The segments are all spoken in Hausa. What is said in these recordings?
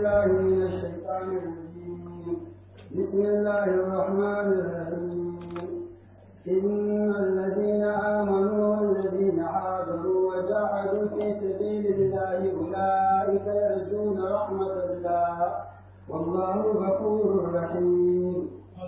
بالله من الشيطان الرجيم بسم الله الرحمن الرحيم إن الذين آمنوا والذين هاجروا وجاهدوا في سبيل الله أولئك يرجون رحمة الله والله غفور رحيم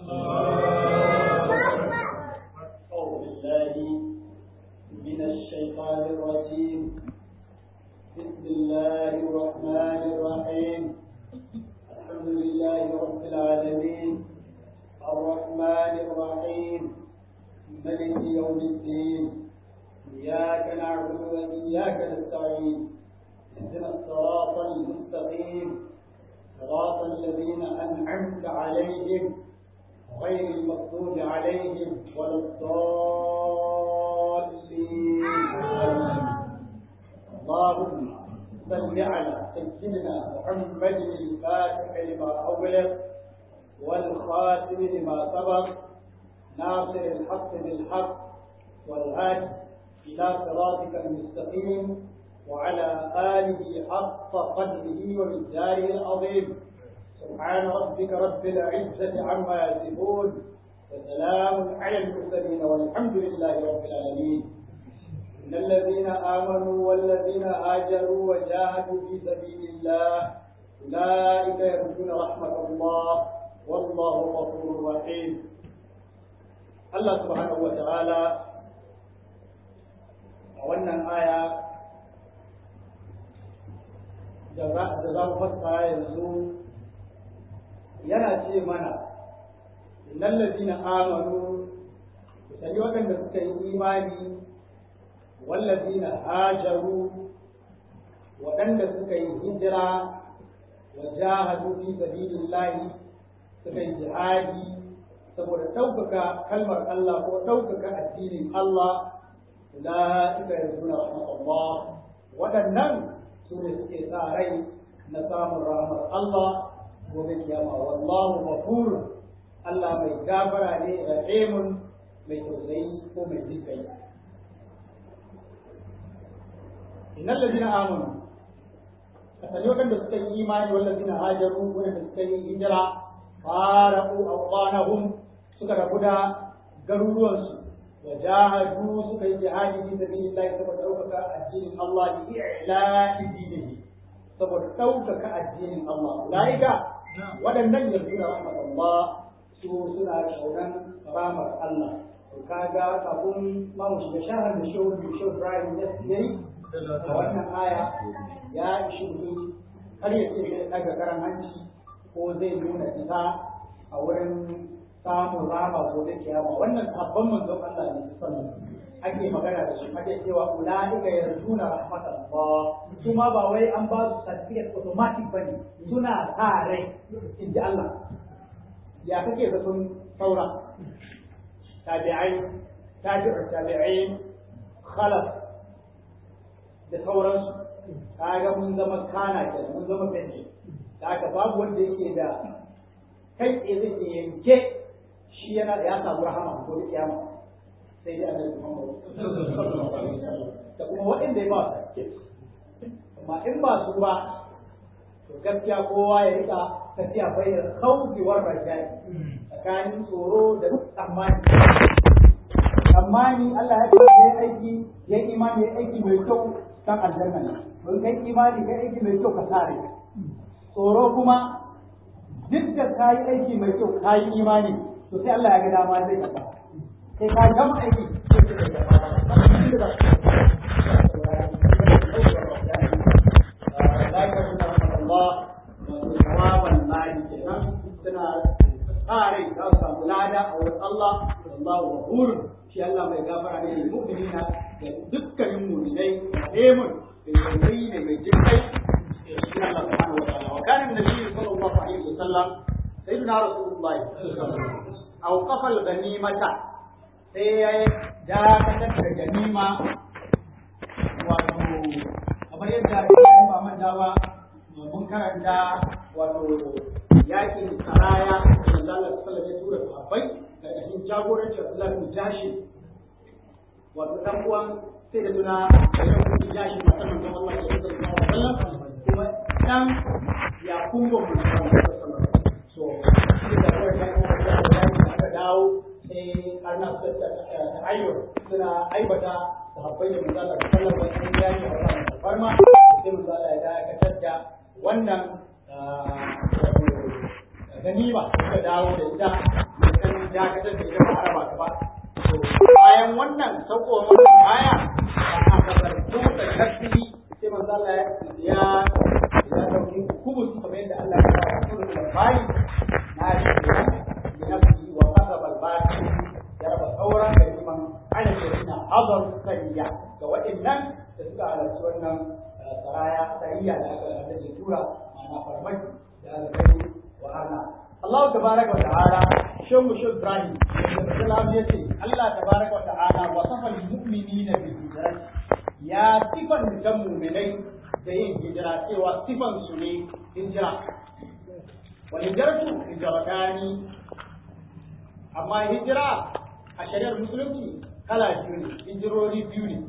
أعوذ بالله من الشيطان الرجيم بسم الله الرحمن الرحيم الحمد لله رب العالمين الرحمن الرحيم ملك يوم الدين إياك نعبد وإياك نستعين اهدنا الصراط المستقيم صراط الذين أنعمت عليهم غير المغضوب عليهم ولا الضالين اللهم صل على سيدنا محمد الفاتح لما أغلق والخاتم لما سبق ناصر الحق بالحق والهادي إلى صراطك المستقيم وعلى آله حق قدره ومقداره العظيم سبحان ربك رب العزة عما يصفون وسلام على المرسلين والحمد لله رب العالمين إن الذين آمنوا والذين هاجروا وجاهدوا في سبيل الله أولئك يرجون رحمة الله والله غفور رحيم الله سبحانه وتعالى a wannan aya da za mu fassara yanzu yana ce mana innal ladina amanu sani waɗanda suka yi imani wallazina hajaru waɗanda suka yi hijira wa jahadu fi sabilillahi suka yi jihadi saboda ɗaukaka kalmar Allah ko ɗaukaka addinin Allah ulaika yarjuna rahmatullah waɗannan su ne suke sa rai na samun rahmar Allah gobe kiyama wallahu ghafur Allah mai gafara ne rahimun mai tausayi ko mai jinkai innal ladina amanu kasani wadanda suka yi imani wal ladina hajaru wadanda suka yi hijira faraqu awqanahum suka rabu da garuruwansu wa jahadu suka yi jihadi fi sabilillah saboda ɗaukaka addinin Allah bi i'la'i dinihi saboda ɗaukaka addinin Allah ulaika waɗannan yarduna rahmatullah su suna shauran ramar Allah to kaga kafin ma mu shiga shahar da shehu da shehu Ibrahim ya yi a wannan aya ya ishi mutum har ya ce zai daga karan hanci ko zai nuna isa a wurin samun rama ko da kiyama wannan sabon manzon Allah ne sallallahu ake magana da shi ake cewa ulaika yarjuna rahmatallah kuma ba wai an ba su certificate automatic bane suna sa rai in ji Allah ya kake zaton saura tabi'ai tabi'u tabi'in khalaf da sauransu kaga mun zama kana kenan mun zama benci da haka babu wanda yake da kai tsaye zai yanke shi yana ya samu rahama ko da kiyama sai dai annabi Muhammad da kuma waɗanda ya ba su amma in ba su ba to gaskiya kowa ya rika tafiya bai da khawfi war rajai tsakanin tsoro da tsammani tsammani Allah ya ce ya aiki ya imani ya aiki mai kyau kan aljanna ne don kai imani kai aiki mai kyau ka sare tsoro kuma duk da ka yi aiki mai kyau ka yi imani to sai Allah ya ga dama zai kafa sai ka gama aiki sai ka ga tsare za su samu lada a wurin Allah wallahu ghafur shi Allah mai gafara ne lil mu'minina da dukkanin mu'minai rahimun bai tausayi ne mai jinkai shi Allah subhanahu wa ta'ala wa kana annabi sallallahu alaihi wasallam sayyidina rasulullahi aw qafal ganimata sai ya dakatar da ganima wato kamar yadda ba man dawa mun karanta wato yakin saraya da Allah sallallahu alaihi tura sahabbai da cikin jagorancin Abdullah bin Jashi wato dan uwan sai da tuna da yan bin Jashi matan manzon Allah sallallahu alaihi wasallam kuma dan ya kungo mun so shi da kawai da kuma da aka dawo sai karna su ta ayyo suna aibata sahabbai da manzo Allah sallallahu alaihi wasallam ya yi wannan farma sai manzo Allah ya dakatar da wannan ganima suka dawo da ita kan dakatar da ita ba araba ta ba bayan wannan saukowar wannan aya da aka zarto da kasbi sai manzo Allah ya ya ya dauki kubus kamar yadda Allah ya kawo kubus da bayi na shi ne na fi wa qasaba al-baqi ya raba sauran gariman ana da suna hazar sariya ga waɗannan da suka halarci wannan saraya sariya da aka da tura ma'ana farmaki da aka kai wa arna Allah tabaraka wa ta'ala shan mushu Ibrahim salam yace Allah tabaraka wa ta'ala wa safal mu'minina bi hijrati ya sifan da mu'minai da yin hijira cewa sifan su ne hijira wa hijratu hijratani amma hijira a shari'ar musulunci kala biyu ne hijirori biyu ne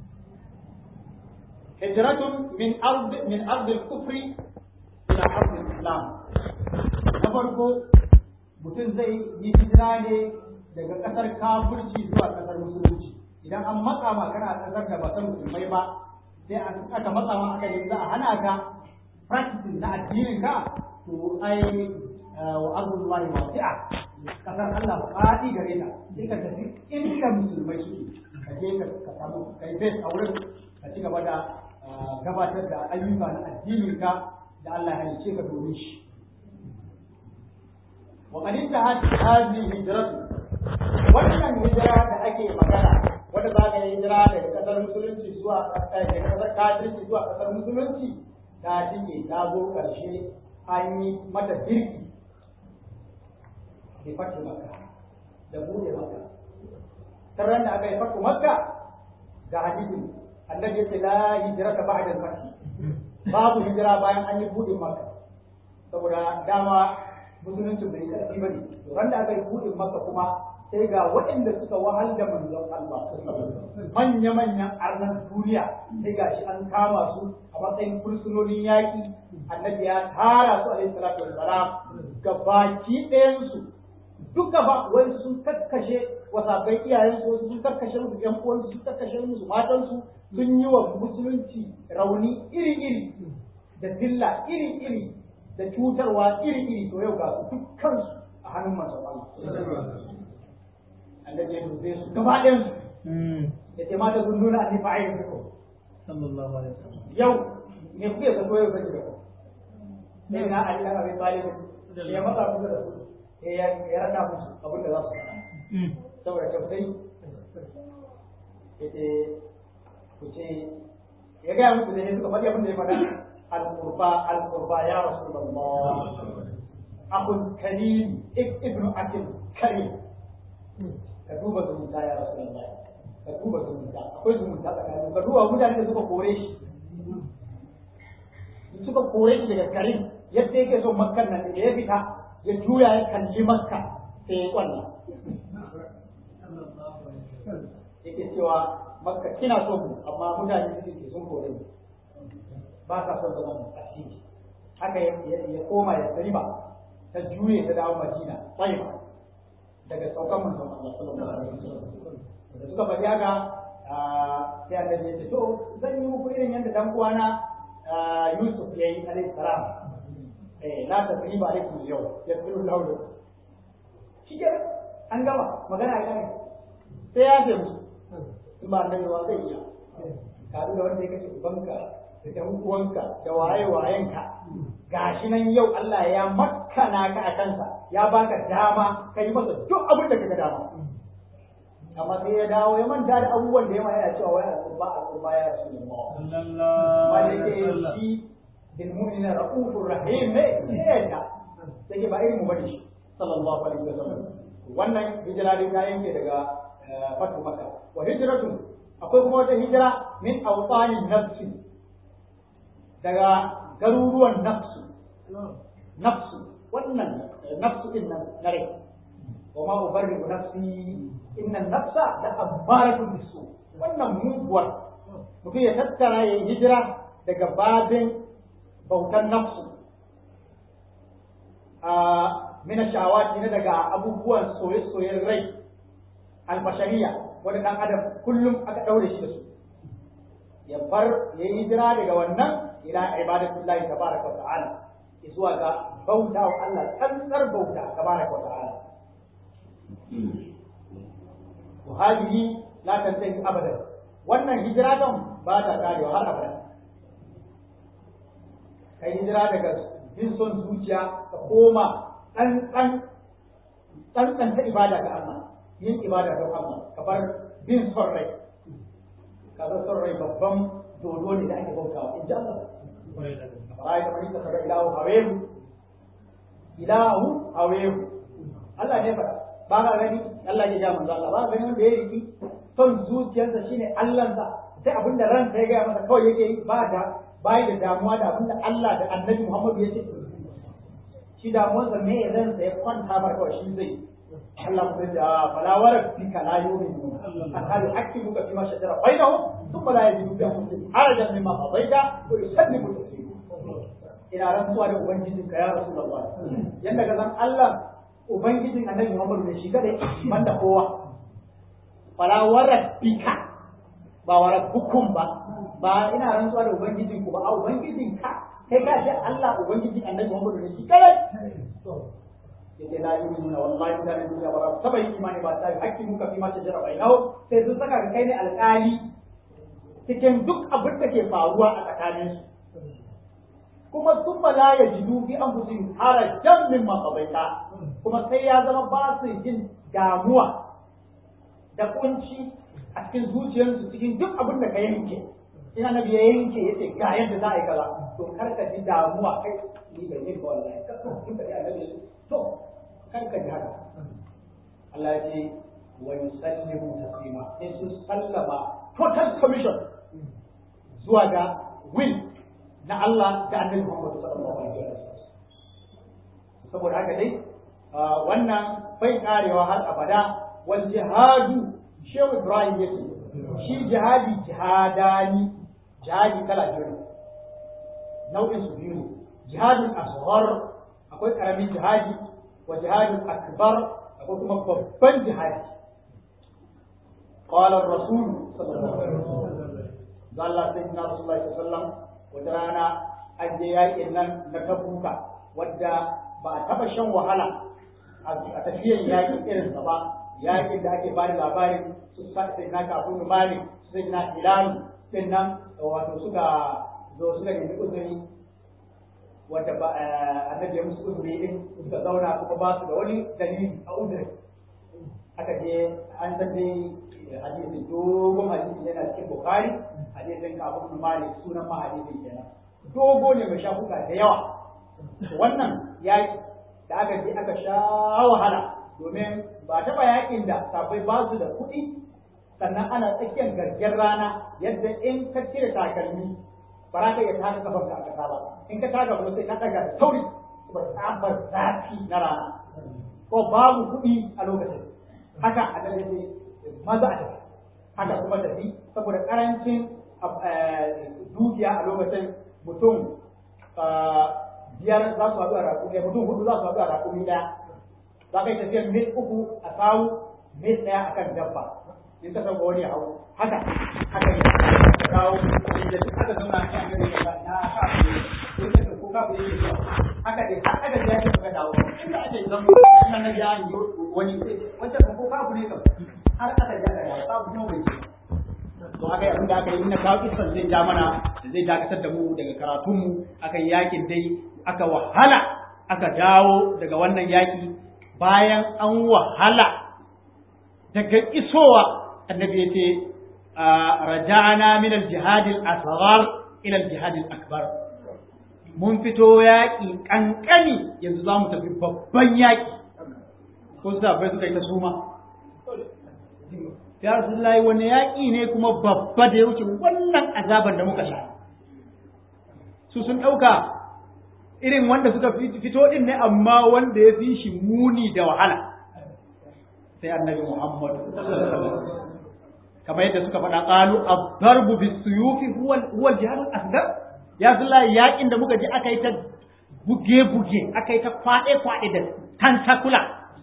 hijratun min ard min ard al-kufri ila ard al-islam na farko mutum zai yi hijira ne daga kasar kafirci zuwa kasar musulunci idan an matsa ma kana kasar da ba san musulmai ba sai an aka matsa ma aka yi za a hana ka practice na addinin ka to ai wa arzullahi wasi'a kasar Allah faɗi gare ta sai ka tafi inda musulmai suke ka je ka samu kai base a wurin ka ci gaba da gabatar da ayyuka na addinin ka da Allah ya halice ka domin shi wa qad intahat hadhihi hijratu wannan hijira da ake magana wanda za ka yi hijira daga kasar musulunci zuwa daga kasar kafirci zuwa kasar musulunci ta tike ta zo karshe an yi mata birki da fatu makka da bude makka taron da aka yi fatu makka ga hadisin annabi ya ce la hijrata ba'da al-fath babu hijira bayan an yi bude makka saboda dama musulunci bai karfi bane ran da aka yi bude makka kuma sai ga waɗanda suka wahal da manzon Allah manya manyan arnan duniya sai ga shi an kama su a matsayin fursunonin yaƙi annabi ya tara su alaihi salatu wassalam gabaki ɗayan su duka ba wani sun kakkashe wasabai iyayen su wasu sun kakkashe musu ƴan uwansu sun kakkashe musu matansu sun yi wa musulunci rauni iri-iri da dilla iri-iri da cutarwa iri-iri to yau ga su dukkan su a hannun manzon Allah annabi ya dube su gaba ɗayan su ya ce mata sun nuna annabi fa'ayin su sallallahu alaihi wasallam yau me kuke zato yau kake da ku sai na Ali dan Abi Talib ya matsa kusa da su ya rada musu abin da za su faɗa saboda tausayi ya ce ku ce ya gaya musu da ya suka faɗi abin da ya faɗa al-qurba al-qurba ya rasulullah akun karim ibnu akil karim ka duba zumunta ya rasulullah ka duba zumunta akwai zumunta tsakanin ka duba mutane da suka kore shi suka kore shi daga garin yadda yake son makkan nan da ya fita ya juya ya kalli makka sai ya kwalla yake cewa makka kina so mu amma mutane su ke sun kore mu ba sa son zama mu asiri haka ya koma ya riba ta juye ta dawo madina tsayiba daga saukan manzon Allah sallallahu alaihi wasallam da suka faɗi haka sai annabi ya ce to zan yi muku irin yadda dan uwana Yusuf ya yi alaihi salam eh la tasriba alaikum yau ya tsiru lahu shi ke an gama magana ya ne sai ya ce musu in ba annabi wa zai iya ka da wanda ya kace ubanka da dan uwanka da waye wayenka gashi nan yau Allah ya makkana ka a kansa ya baka dama kai masa duk abin da kaga dama amma sai ya dawo ya manta da abubuwan da ya yana cewa wai al'umma al'umma ya rasu ne ma wanda yake shi bil mu'mina ra'ufur rahim ne sai ya sai ba irin mu bane shi sallallahu alaihi wasallam wannan hijira dai ta yanke daga fatu makka wa hijratu akwai kuma wata hijira min awtanin nafsi daga garuruwan nafsu nafsu wannan nafsu din nan na rai wa ma ubarri'u nafsi inna nafsa da abbaratun bisu wannan muguwar mutum ya tattara ya hijira daga babin bautan nafsu min shawati na daga abubuwan soye-soyen rai albashariya wanda dan adam kullum aka daure shi da su ya bar ya yi hijira daga wannan ila ibadatullahi tabaraka wa ta'ala zuwa ga bauta wa Allah tsantsar bauta tabaraka wa ta'ala wa hadihi la tantahi abadan wannan hijira kan ba ta karewa har abada kai hijira daga bin son zuciya ka koma tsantsan tsantsan ta ibada ga Allah yin ibada ga Allah ka bar bin son rai ka bar son rai babban dodo ne da ake bautawa in ji Allah rai da mai ka ilahu hawehu ilahu hawehu Allah ne faɗa ba ka gani Allah ya ja manzo Allah ba ka gani wanda ya riki son zuciyarsa shine Allahnsa sai abin da ransa ya gaya masa kawai yake yi ba da bai da damuwa da abin da Allah da Annabi Muhammadu ya ce shi damuwarsa me ya ransa ya kwanta ba kawai shi zai Allah kuma ya fala warabbika la yu'minu hatta yuhaqqimuka fima shajara bainahum thumma la yajidu bi anfusihim harajan mimma qadaita wa yusallimu taslima ina rantsuwa da ubangijinka ya rasulullah yanda ka san Allah ubangijin annabi Muhammad ne shi kadai banda kowa fala warabbika ba warabbukum ba ba ina rantsuwa da ubangijin ku ba a ubangijin ka kai ka ce Allah ubangijin annabi Muhammad ne shi kadai yake la yu'minuna wallahi da ne duniya ba saba yi imani ba sai hakki muka fi ma shajara bainahu sai sun saka ka kai ne alƙali cikin duk abin da ke faruwa a tsakanin su kuma sun la ya jidu fi anfusihim harajan mimma qabaita kuma sai ya zama ba su jin damuwa da kunci a cikin zuciyarsu cikin duk abin da ka yanke ina nabi ya yanke ya ce ga yadda za a yi kaza to kar ka ji damuwa kai ni bai yin ba wallahi ka so kin ka ji annabi to kar ka ji haka Allah ya ce wa yusallimu taslima sai su sallama total commission zuwa ga will na Allah da annabi Muhammad sallallahu alaihi wasallam saboda haka dai wannan bai karewa har abada wal jihadu shehu Ibrahim yake shi jihadi jihadani jihadi kala biyu ne nau'in su biyu ne jihadin asghar akwai karamin jihadi wa jihadin akbar akwai kuma babban jihadi qala ar-rasul sallallahu alaihi wasallam Allah sayyidina Rasulullah sallallahu alaihi wasallam wata rana an je yaƙin nan na tabuka wadda ba a taɓa shan wahala a tafiyar yaƙin irinsa ba yaƙin da ake bada labarin su sai na kafin malik sai na ilani din nan wato suka zo suka nemi uzuri wadda ba annabi ya musu uzuri din suka zauna kuma ba su da wani dalili a uzuri aka je an san dai hadisi dogon hadisi yana cikin bukhari hadisin kafin malik sunan ma hadisin kenan dogo ne mai shafuka da yawa wannan yaki da aka je aka sha wahala domin ba taɓa yakin da sabai ba su da kuɗi sannan ana tsakiyar gargen rana yadda in ka cire takalmi ba za ka iya taka kafar ka a ƙasa ba in ka taka kuma sai ka ɗaga da sauri ba tsabar zafi na rana ko babu kuɗi a lokacin haka a nan maza a tafi haka kuma tafi saboda ƙarancin dukiya a lokacin mutum biyar za su haɗu a raƙumi mutum hudu za su haɗu a raƙumi ɗaya za ka yi tafiyar mil uku a sawu mil ɗaya a kan dabba in ka sauka wani hau haka haka ne ka kawo inda duk aka zauna a kan gari na sa ku ne ko ka ku yi zuwa haka dai har aka ji ake ka dawo inda ake zama ina na ya yi wani wancan ko ka ku ne kam har aka ji aka dawo ka kuma bai ce to aka yi abin da aka yi na kawo kisan zai ja mana zai dakatar da mu daga karatunmu aka yi yakin dai aka wahala aka dawo daga wannan yaki bayan an wahala daga isowa annabi ya ce raja'ana min al-jihad al-asghar ila al-jihad al-akbar mun fito yaƙi kankani yanzu za mu tafi babban yaƙi ko sabai suka yi ta suma ya rasulullahi wani yaƙi ne kuma babba da ya wuce wannan azaban da muka sha su sun ɗauka irin wanda suka fito ɗin ne amma wanda ya fi shi muni da wahala sai annabi muhammad kamar yadda suka faɗa ƙalu abdarbu bis suyufi huwa huwa jihad asgar ya rasulullahi yaƙin da muka ji aka yi ta buge-buge aka yi ta kwaɗe-kwaɗe da tantakula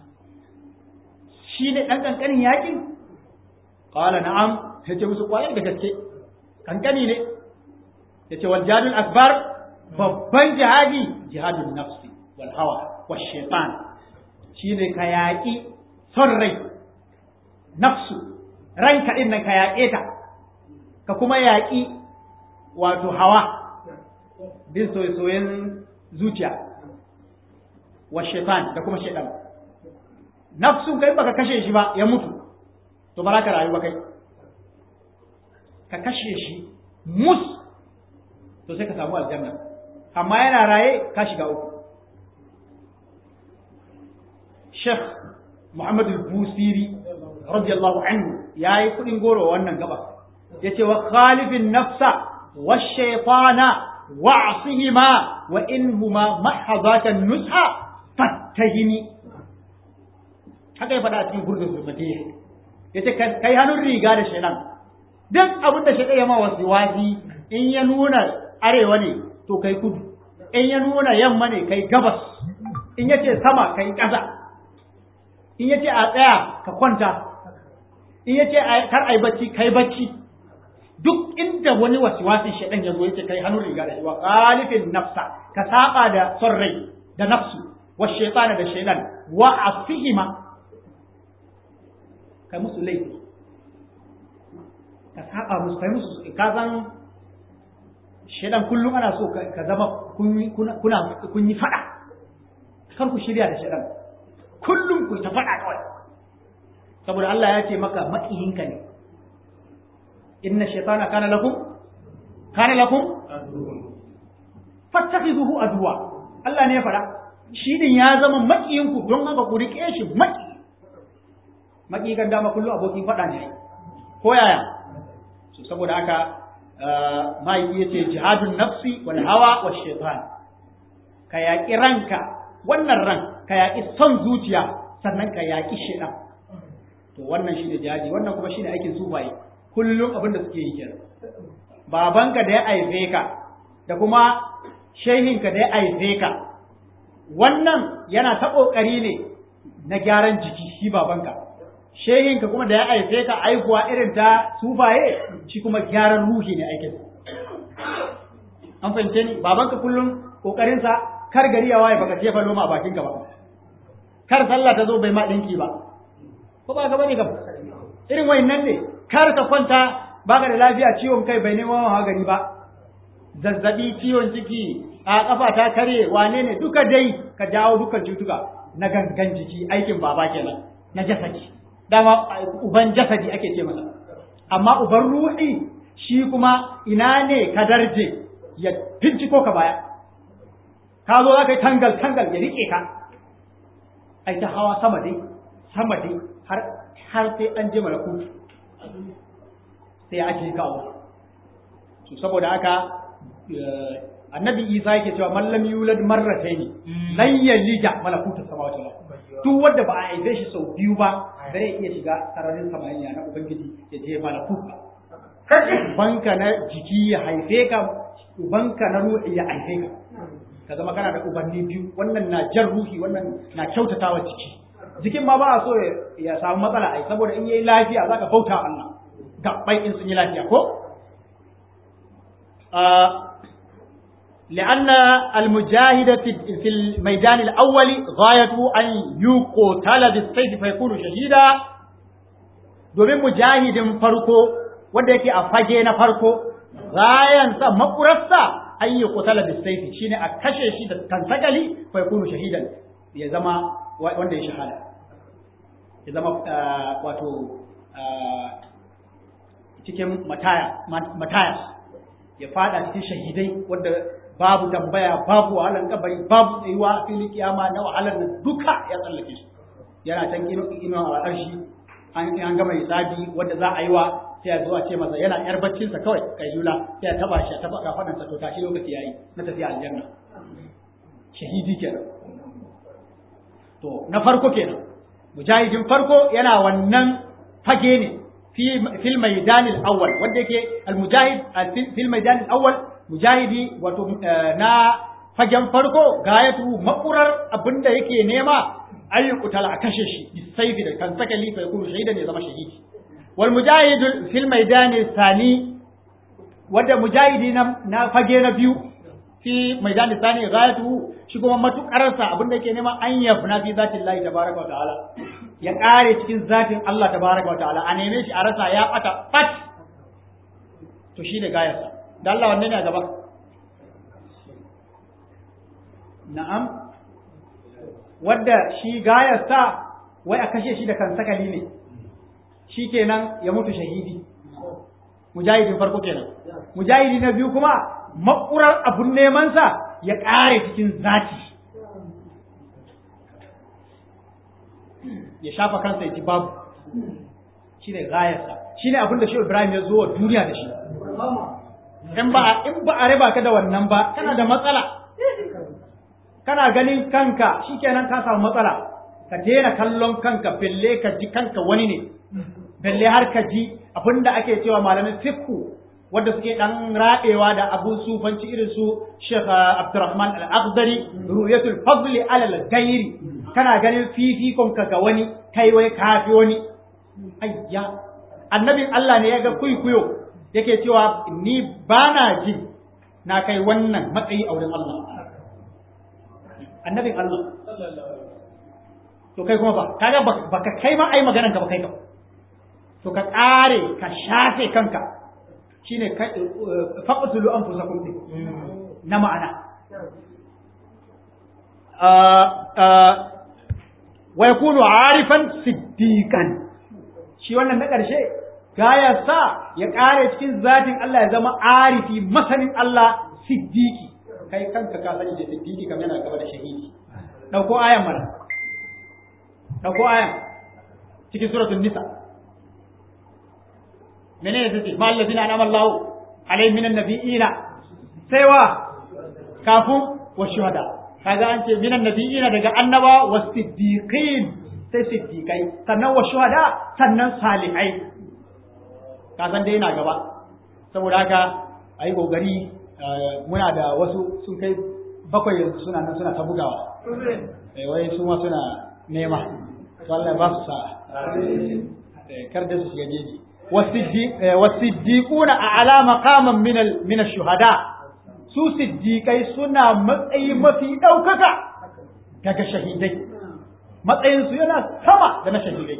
shi ne ɗan ƙanƙanin yaƙin ƙala na'am ya ce musu ƙwayar da gaske ƙanƙani ne ya ce wal jihadul akbar babban jihadi jihadun nafsi wal hawa wal shaitan shi ne ka yaƙi son rai nafsu ranka ɗin nan ka yaƙe ta ka kuma yaƙi wato hawa bin soyayyen zuciya wa shaitan da kuma shaitan nafsun kai baka kashe shi ba ya mutu to ba za ka rayu ba kai ka kashe shi mus to sai ka samu aljanna amma yana raye ka shiga uku Sheikh Muhammad al-Busiri radiyallahu anhu yayi kudin goro wannan gaba yace wa khalifin nafsa wa shaytana wa'sihima wa inhuma mahazatan nusha fattahimi haka ya faɗa a cikin gurdun zulmati yace kai hannun riga da shaytan duk abin da shaytan ya ma wasu wasi in ya nuna arewa ne to kai kudu in ya nuna yamma ne kai gabas in yace sama kai ƙasa in yace a tsaya ka kwanta in yace kar ai bacci kai bacci duk inda wani wasiwasin shaɗan ya zo yace kai hannun riga da shi wa qalifin nafsa ka saba da son rai da nafsu wa shaytana da shaytan wa asihima kai musu laifi ka saba musu kai musu ka san shaytan kullum ana so ka zama kun kuna kun yi fada kar ku shirya da shaytan kullum ku ta fada kawai saboda Allah ya ce maka maƙiyinka ne inna shaytana kana lakum kana lakum fattakhidhuhu adwa Allah ne ya fada shi din ya zama makiyin ku don haka ku rike shi maki maki kan dama kullu abokin fada ne ko yaya so saboda haka mai yace jihadun nafsi wal hawa wash shaytan ka yaki ranka wannan ran ka yaki son zuciya sannan ka yaki shaytan to wannan shine jihadi wannan kuma shine aikin sufaye kullum abin da suke yi kenan babanka da ya aife ka da kuma shehinka da ya aife ka wannan yana ta kokari ne na gyaran jiki shi babanka shehinka kuma da ya aife ka aikuwa irin ta sufaye shi kuma gyaran ruhi ne aikin an fahimce ni babanka kullum kokarinsa kar gari ya waye baka jefa loma a bakinka ba kar sallah ta zo bai ma dinki ba ko ba ka bane ka irin wayannan ne kar ka kwanta baka da lafiya ciwon kai bai nemo magani ba zazzabi ciwon ciki a kafa ta kare wane ne duka dai ka jawo dukkan cutuka na gangan jiki aikin baba kenan na jasadi dama uban jasadi ake ce masa amma uban ruhi shi kuma ina ne ka darje ya finciko ka baya ka zo za ka yi tangal tangal ya rike ka ai ta hawa sama dai sama dai har har sai an je malakutu sai ya ake kawo to saboda haka annabi isa yake cewa mallam yulad marrataini lan yalija malakutu samawati wal duk wanda ba a haife shi sau biyu ba zai iya shiga sararin samaniya na ubangiji ya je malakut ubanka na jiki ya haife ka ubanka na ruhi ya haife ka ka zama kana da ubanni biyu wannan na jan ruhi wannan na kyautatawa jiki jikin ma ba a so ya samu matsala ai saboda in yayi lafiya zaka bauta Allah gabbai in sun yi lafiya ko لأن المجاهد في الميدان الأول غايته أن يقتل بالسيف فيكون شهيدا domin mujahidin farko wanda yake a fage na farko gayansa makurarsa an yi kutala da saifi shine a kashe shi da kantakali fa yakunu shahidan ya zama wanda ya shahada ya zama wato cikin mataya mataya ya fada cikin shahidai wanda babu tambaya babu wahalar kabari babu tsayuwa fili kiyama na wahalar nan duka ya tsallake su yana can ino a ƙarshi an gama hisabi wanda za a yi wa sai a zo a ce masa yana yar baccinsa kawai kai lula sai ya taba shi taba kafadansa to tashi lokaci yayi na tafiya aljanna shahidi kenan to na farko kenan mujahidin farko yana wannan fage ne في الميدان الأول ودك المجاهد في الميدان الأول مجاهدي وتو نا fagen farko gayatu makurar abinda yake nema ayyukutal a kashe shi bisaifi da kan saka lifa yakunu shahidan ya zama shahidi wal mujahidu fil maidani sani wanda mujahidi na, na fage na biyu fi maidani sani gayatu shi kuma matukarsa abinda yake nema an yafna fi zatin Allah tabaraka wa ta'ala ya kare cikin zatin Allah tabaraka wa ta'ala a neme shi a rasa ya bata bat to shi da gayarsa da Allah wanne ne a gaba na'am wadda shi gayarsa wai a kashe shi da kansakali ne shi kenan ya mutu shahidi mujahidin farko kenan mujahidi na biyu kuma makurar abun nemansa ya ƙare cikin zati ya shafa kansa ya ji babu shi ne gayarsa shi ne abin da shi ibrahim ya zo wa duniya da shi in ba in ba a raba ka da wannan ba kana da matsala kana ganin kanka shikenan ka samu matsala ka daina kallon kanka belle ka ji kanka wani ne belle har ka ji abinda ake cewa malamin fiqhu wanda suke dan raɗewa da abun sufanci irin su Sheikh Abdurrahman Al-Akhdari ru'yatul fadli ala al-ghairi kana ganin fifikon ka ga wani kai wai kafi wani ayya annabin Allah ne ya ga kuikuyo yake cewa ni bana ji na kai wannan matsayi a wurin Allah annabin Allah to kai kuma ba kaga baka kai ma ai maganan ka ba kai ka to ka kare ka shafe kanka shine faqtulu anfusakum din na ma'ana wa yakunu arifan siddiqan shi wannan na ƙarshe gaya sa ya ƙare cikin zatin Allah ya zama arifi masanin Allah siddiqi kai kanka ka sani da siddiqi kamar yana gaba da shahidi dauko ayan mana dauko ayan cikin suratul nisa menene take ma allazina an'ama Allah alaihim minan nabiyina sai wa kafu wa shuhada kaga an ce minan nabiyina daga annaba wa siddiqin sai siddiqai sannan wa shuhada sannan salihai ka san dai yana gaba saboda haka ayi gogari muna da wasu sun kai bakwai yanzu suna nan suna ta bugawa eh wai su ma suna nema to Allah ba su sa kar da su shiga jeji wasiddiquna a'la maqaman min min ash-shuhada su siddiqai suna matsayi mafi daukaka daga shahidai matsayin su yana sama da na shahidai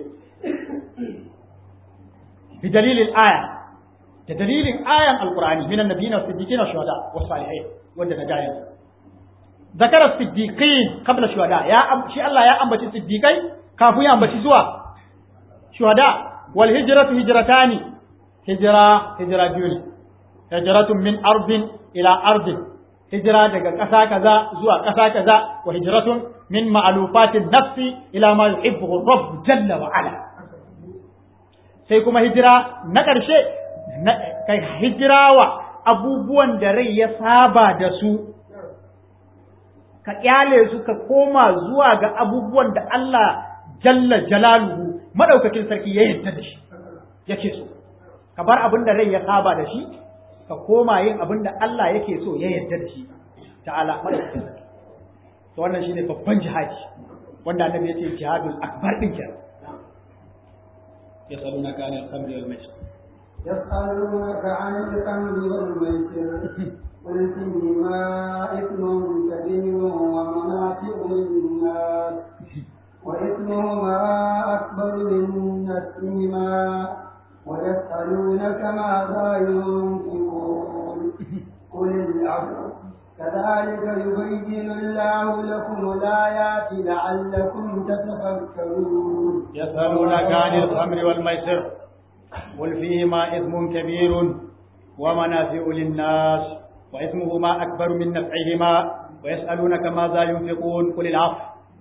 bi dalilin aya da dalilin ayan alqur'ani min annabiyina was-siddiqina wash-shuhada was-salihin wanda na jayin zakara siddiqin qabla shuhada ya shi Allah ya ambaci siddiqai kafin ya ambaci zuwa shuhada wal hijratu hijratani hijra hijra biyu ne hijratun min ardin ila ardin hijira daga ƙasa kaza zuwa ƙasa kaza wa hijratun min ma'lufatin nafsi ila ma yuhibbu rabb jalla wa ala sai kuma hijira na ƙarshe kai hijirawa abubuwan da rai ya saba da su ka kyale su ka koma zuwa ga abubuwan da Allah jalla jalaluhu madaukakin sarki ya yarda da shi yake so ka bar abin da rai ya saba da shi ka koma yin abin da Allah yake so ya yarda da shi ta'ala madaukakin sarki to wannan shine babban jihadi wanda annabi ya ce jihadul akbar din kenan yasalunaka anil khamri wal maisir يسألونك عن الخمر والميسر قل فيهما إثم كبير ومنافع للناس وإثمهما أكبر من نفسهما ويسألونك ماذا ينفقون قل العفو كذلك يبين الله لكم الآيات لعلكم تتفكرون يسألونك عن الخمر والميسر قل فيهما إثم كبير ومنافع للناس وإثمهما أكبر من نفعهما ويسألونك ماذا ينفقون قل العفو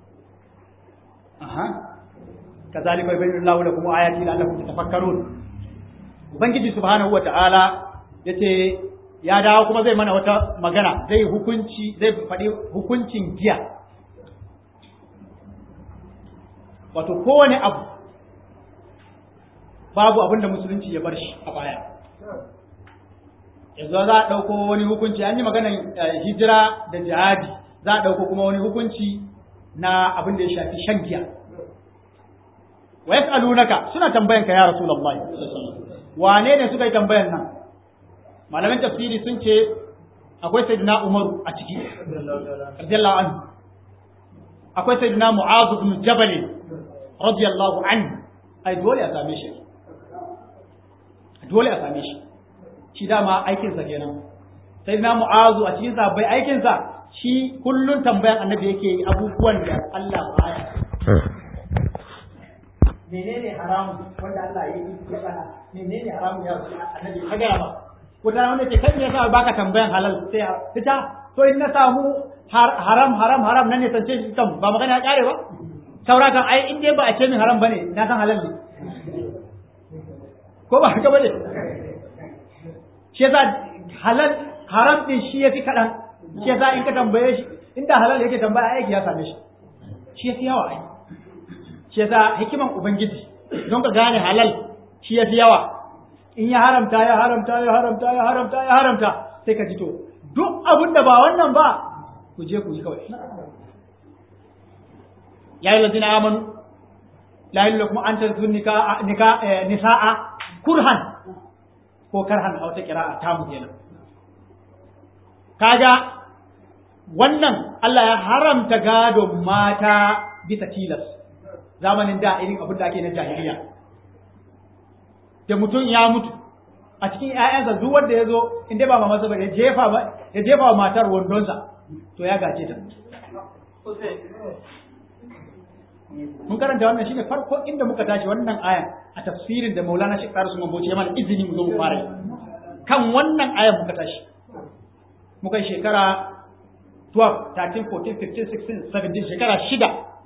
أها كذلك يبين الله لكم آياته لعلكم تتفكرون Ubangiji subhanahu wata'ala ya ce ya dawo kuma zai mana wata magana zai hukunci zai faɗi hukuncin giya wato kowane abu babu abin da musulunci ya bar shi a baya yanzu za a ɗauko wani hukunci an yi maganar hijira da jihadi za a ɗauko kuma wani hukunci na abin da ya shafi shan giya wa yas'alunaka suna tambayan ka ya rasulullahi wane ne suka yi tambayan nan malamin tafsiri sun ce akwai sayyidina umaru a ciki radiyallahu anhu akwai sayyidina mu'adh ibn jabal radiyallahu anhu ai dole a same shi dole a same shi shi dama aikinsa kenan sayyidina mu'adh a cikin sabbai aikinsa shi kullun tambayan annabi yake yi abubuwan da Allah baya menene haramun wanda Allah ya yi ya bana menene haramun ya annabi ka ga ba ko da wanda ke kai ne yasa baka tambayan halal sai fita to in na samu haram haram haram nan ne sance shi kan ba magana ya kare ba saura kan ai in dai ba a ce min haram bane na san halal ne ko ba haka bane shi yasa halal haram din shi yafi kadan shi yasa in ka tambaye shi inda halal yake tambaya aiki ya same shi shi yafi yawa ai shi yasa hikiman ubangiji don ka gane halal shi yafi yawa in ya haramta ya haramta ya haramta ya haramta ya haramta sai ka ji to duk abin da ba wannan ba ku je ku yi kawai ya yi lazina amanu la yi kuma an tarzu nisa'a kurhan ko karhan a wata kira'a ta mu kenan kaga wannan Allah ya haramta gadon mata bisa tilas zamanin da irin abin da ake na jahiliya da mutum ya mutu a cikin ‘ya'yansa duk wanda ya zo in dai ba masa ba ya jefa ya jefa wa matar wandonsa to ya gace ta mun karanta wannan shine farko inda muka tashi wannan ayan a tafsirin da Maulana Sheikh Tarisu Mamboci ya mana izini mu zo mu fara kan wannan ayan muka tashi muka yi shekara 12 13 14 15 16 17 shekara shida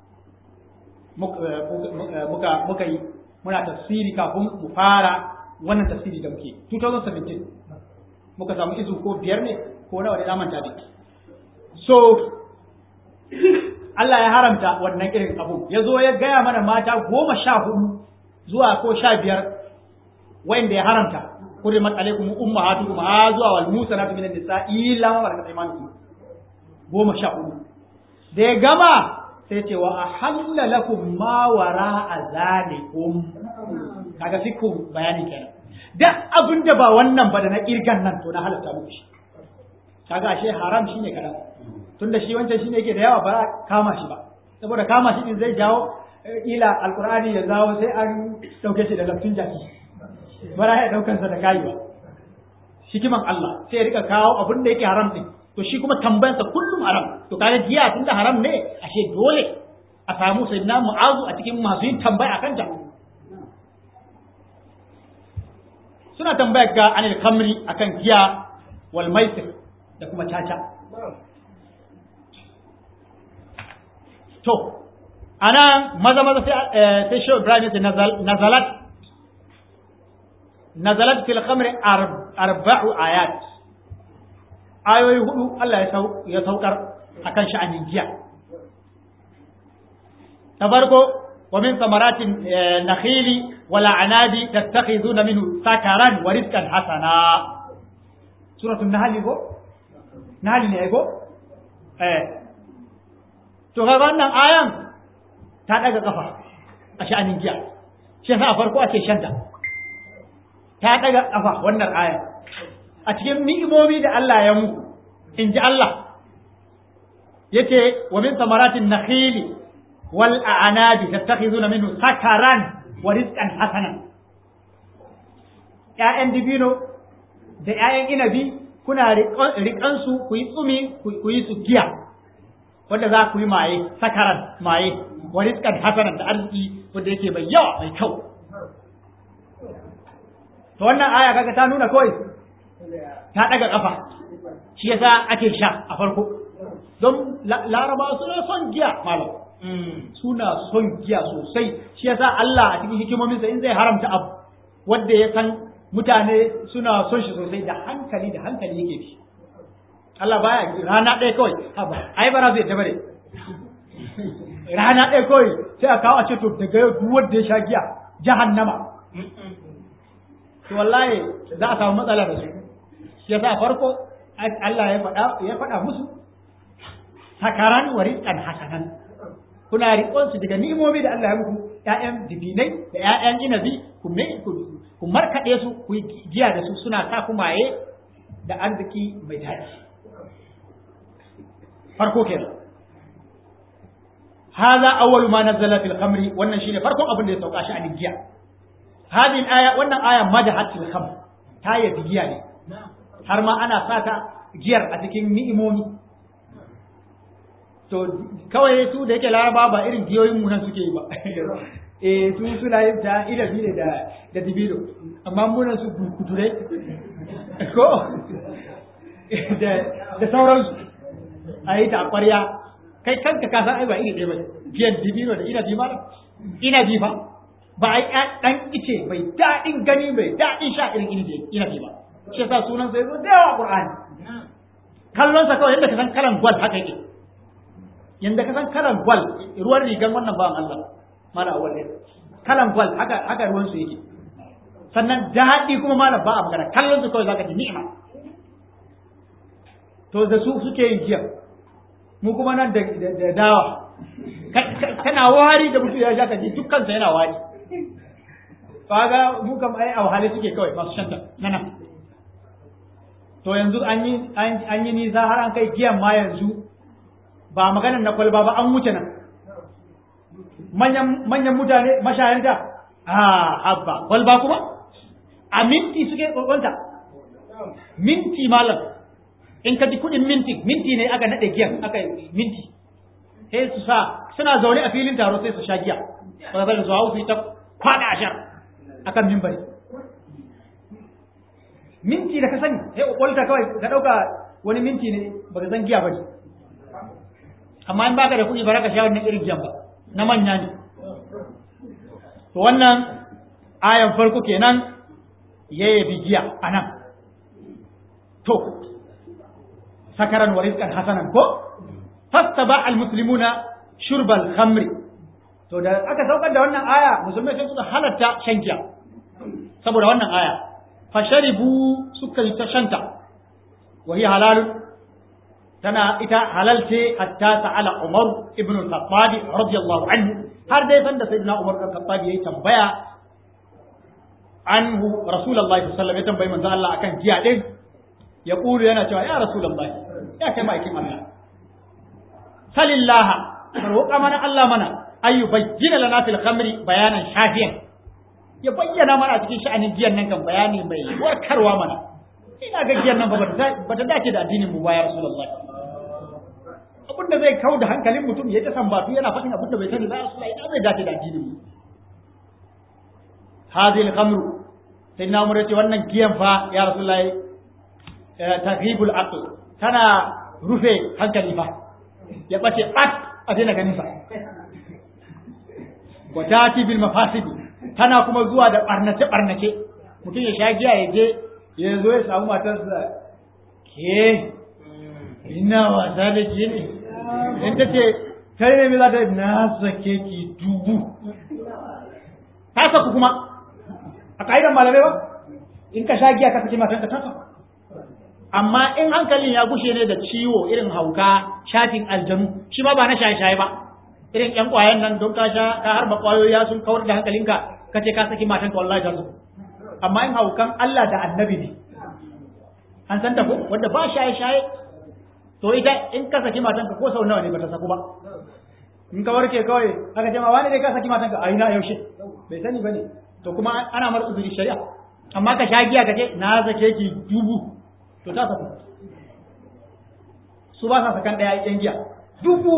muka muka yi muna tafsiri kafin mu fara wannan tafsiri da muke 2017 muka samu izu ko biyar ne ko nawa da manta ne so Allah ya haramta wannan irin abu ya zo ya gaya mana mata goma sha hudu zuwa ko sha biyar wanda ya haramta kurimat alaikum ummahatukum ha zuwa wal musanatu minan nisa illa ma malakat aymanukum goma sha hudu da ya gama sai ce wa ahalla lakum ma wara azalikum kaga fiku bayani kenan da abin da ba wannan ba da na kirgan nan to na halatta muku shi kaga ashe haram shine kadan tunda shi wancan shine yake da yawa ba kama shi ba saboda kama shi din zai jawo ila alqur'ani ya zawo sai an dauke shi da laftin jaki bara ya daukan sa da kaiwa hikiman Allah sai ya rika kawo abin da yake haram din to shi kuma tambayarsa kullum haram to kaga jiya tunda haram ne ashe dole a samu sayyidina mu'azu a cikin masu yin tambaya akan ta suna tambayar ga anil kamri akan giya wal maisir da kuma caca to ana maza maza sai sai shi Ibrahim sai nazalat nazalat fil khamri arba'u ayat ayoyi hudu Allah ya saukar akan sha'anin giya ta farko wa min samaratin nakhili wala anabi tattakhizuna minhu sakaran wa rizqan hasana suratul nahl ko nahl ne ko eh to ga wannan ayan ta daga kafa a sha'anin giya shi yasa a farko ake shanta ta daga kafa wannan ayan a cikin ni'imomi da Allah ya muku in ji Allah yace wa min samaratin nakhili wal a'nabi tattakhizuna minhu sakaran wa rizqan hasanan ƴaƴan dibino da ƴaƴan inabi kuna riƙan su ku yi tsumi ku yi su giya wanda za ku yi maye sakaran maye wa rizqan hasanan da arziki wanda yake mai yawa mai kyau to wannan aya kaga ta nuna kawai ta daga kafa shi yasa ake sha a farko don laraba suna son giya malam suna son giya sosai shi yasa Allah a cikin hikimominsa in zai haramta abu wanda ya san mutane suna son shi sosai da hankali da hankali yake bi Allah baya rana ɗaya kawai haba ai bara zai tabbare rana ɗaya kawai sai a kawo a ce to daga yau duk wanda ya sha giya jahannama to wallahi za a samu matsala da su shi yasa farko Allah ya faɗa ya faɗa musu sakaran wa rizqan hasanan kuna riƙon su daga ni'imomi da Allah ya muku ƴaƴan dibinai da ƴaƴan inabi ku me ku markaɗe su ku giya da su suna sa ku maye da arziki mai daɗi farko kenan هذا أول ما نزل في الخمر wannan shine farkon abin da ya sauka shi a giya hadin aya wannan aya madahat fil khamr ta yabi giya ne har ma ana sata giyar a cikin ni'imomi to kawai su da yake laraba ba irin giyoyin mu nan suke yi ba eh su suna yin ta ida ne da da dibilo amma mu nan su kuture ko da da sauransu a yi ta a ƙwarya kai kanka ka san ai ba iri ɗaya ba giyan dibino da inabi ma inabi fa ba ai dan ice mai daɗin gani mai daɗin sha irin inabi ba shi yasa sunan sai zo da yawa qur'ani kallon sa kawai yadda ka san kalan gwal haka yake yanda ka san kalan gwal ruwan rigan wannan bawan Allah mala awwal kalan gwal haka haka ruwan su yake sannan daɗi kuma malam ba a magana kallon su kawai zaka ji ni'ima to da su suke yin giya mu kuma nan da dawa kana wari da mutum ya sha ka ji dukkansa yana wari kaga mu kam ai a wahale suke kawai masu shanta nana to yanzu an yi an yi nisa har an kai giyan ma yanzu ba maganar na kwalba ba an wuce nan manyan manyan mutane mashayanta a habba kwalba kuma a minti suke kokonta minti malam in ka ji kuɗin minti minti ne aka naɗe giyan aka minti sai su sa suna zaune a filin taro sai su sha giya ba zai su hau su yi ta kwaɗa ashar akan mimbari minti da ka sani sai ƙwaƙwalta kawai ka ɗauka wani minti ne ba ka san giya ba ne amma in baka da kuɗi ba za ka sha wannan irin giyan ba na manya ne to wannan ayan farko kenan ya yabi giya a nan to sakaran wa rizqan hasanan ko fastaba al muslimuna shurbal khamri to da aka saukar da wannan aya musulmai sai suka halatta shan giya saboda wannan aya fasharibu suka yi ta shanta wa hiya halal tana ita halal ce hatta ta'ala Umar ibn al-Khattab radiyallahu anhu har dai san da sayyidina Umar ibn al-Khattab yayi tambaya anhu rasulullahi sallallahu alaihi wasallam ya tambayi manzo Allah akan giya din ya kulu yana cewa ya rasulullahi ya kai ma'aikin Allah salillaha roƙa mana Allah mana ayu bayyana lana fil khamri bayanan shafiyan ya bayyana mana a cikin sha'anin giyan nan kan bayani mai warkarwa mana ina ga giyan nan ba ta dace da addinin mu ba ya rasulullahi abin da zai kau da hankalin mutum ya ta sambatu yana faɗin abin da bai sani ba rasulullahi ina zai dace da addinin mu hadhihi al-khamru sai na umar ce wannan giyan fa ya rasulullahi taghibul aql tana rufe hankali fa ya bace bat a daina ganin sa wa tati bil mafasidi tana kuma zuwa da barnace barnace mutum ya sha giya ya je ya zo ya samu matarsa ke ina wasa da ke ne in ta ce kai ne mai zata na sake ki dubu ta saku kuma a ƙa'idar malamai ba in ka sha giya ka saki matanka ta saku amma in hankalin ya gushe ne da ciwo irin hauka shafin aljanu shi ma ba na shaye-shaye ba irin ƴan ƙwayan nan don ka sha ka harba ƙwayoyi sun kawar da hankalinka ka ce ka saki matanka wallahi ta saku amma in haukan Allah da annabi ne an san ta ko wanda ba shaye-shaye to ita in ka saki matanka ko sau nawa ne ba ta saku ba in ka warke kawai aka ce ma wani ne ka saki matanka a ina yaushe bai sani bane to kuma ana mar uzuri shari'a amma ka sha giya ka ce na sake ki dubu to ta saku su ba sa sakan daya yan giya dubu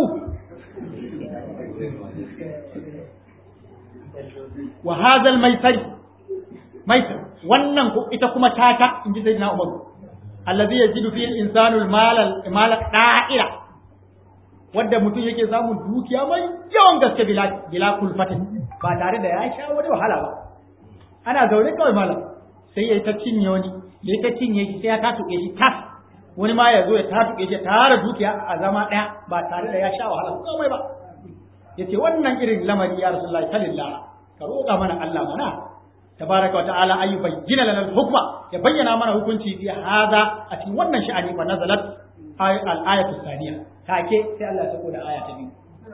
wa hadha al-maisari maisar wannan ita kuma tata in ji sayyidina Umar allazi yajidu fi al-insanu al-mal al da'ira wanda mutum yake samun dukiya mai yawan gaske bila bila kulfatin ba tare da ya sha wani wahala ba ana zaune kawai malam sai ya ta cinye wani ya ta cinye shi sai ya tatuke shi tas wani ma ya zo ya tatuke shi tare dukiya a zama daya ba tare da ya sha wahala komai ba yace wannan irin lamari ya rasulullahi sallallahu ka roƙa mana Allah mana tabaraka wa ta'ala ay bayyana lana al-hukma ya bayyana mana hukunci fi hada a cikin wannan sha'ani fa nazalat al-ayatu thaniya take sai Allah ya sako da aya ta biyu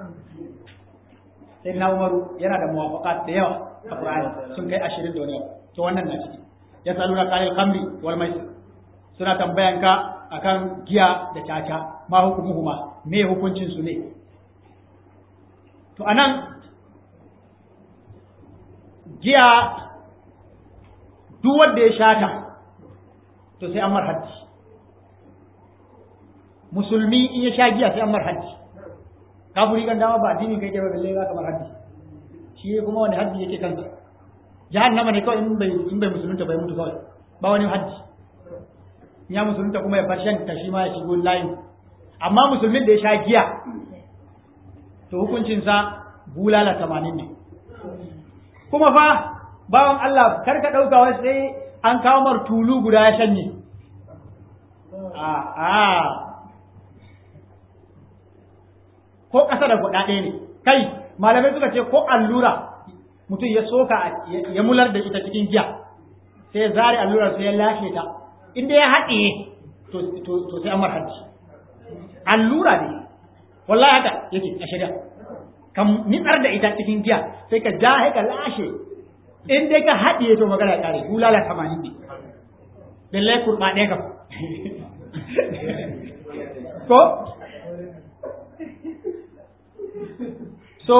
sai na Umaru yana da muwafaqat da yawa a Qur'ani sun kai 20 da wani to wannan na ciki ya saluna qalil khamri wal maisir suna tambayan ka akan giya da caca ma hukumuhuma me hukuncin su ne to anan giya duk wanda ya shata to sai an mar haddi musulmi in ya sha giya sai an mar haddi kafiri kan dama ba addini kai kai ba balle za ka mar haddi shi kuma wani haddi yake kansa jahannama ne kawai in bai in bai musulunta bai mutu kawai ba wani haddi ya musulunta kuma ya bar shan ta shi ma ya shigo layin amma musulmin da ya sha giya to hukuncinsa bulala tamanin ne kuma fa bawan Allah kar ka ɗauka wai sai an kawo mar tulu guda ya shanye a a ko ƙasa da guda ɗaya ne kai malamai suka ce ko allura mutum ya soka ya mular da ita cikin giya sai ya zare allurar sai ya lashe ta inda ya haɗe to sai an mar haddi allura ne wallahi haka yake a shari'a kan nitsar da ita cikin giya sai ka ja ka lashe in dai ka haɗiye to magana ya ƙare bulala tamanin ne lallai kurɓa ɗaya kam ko so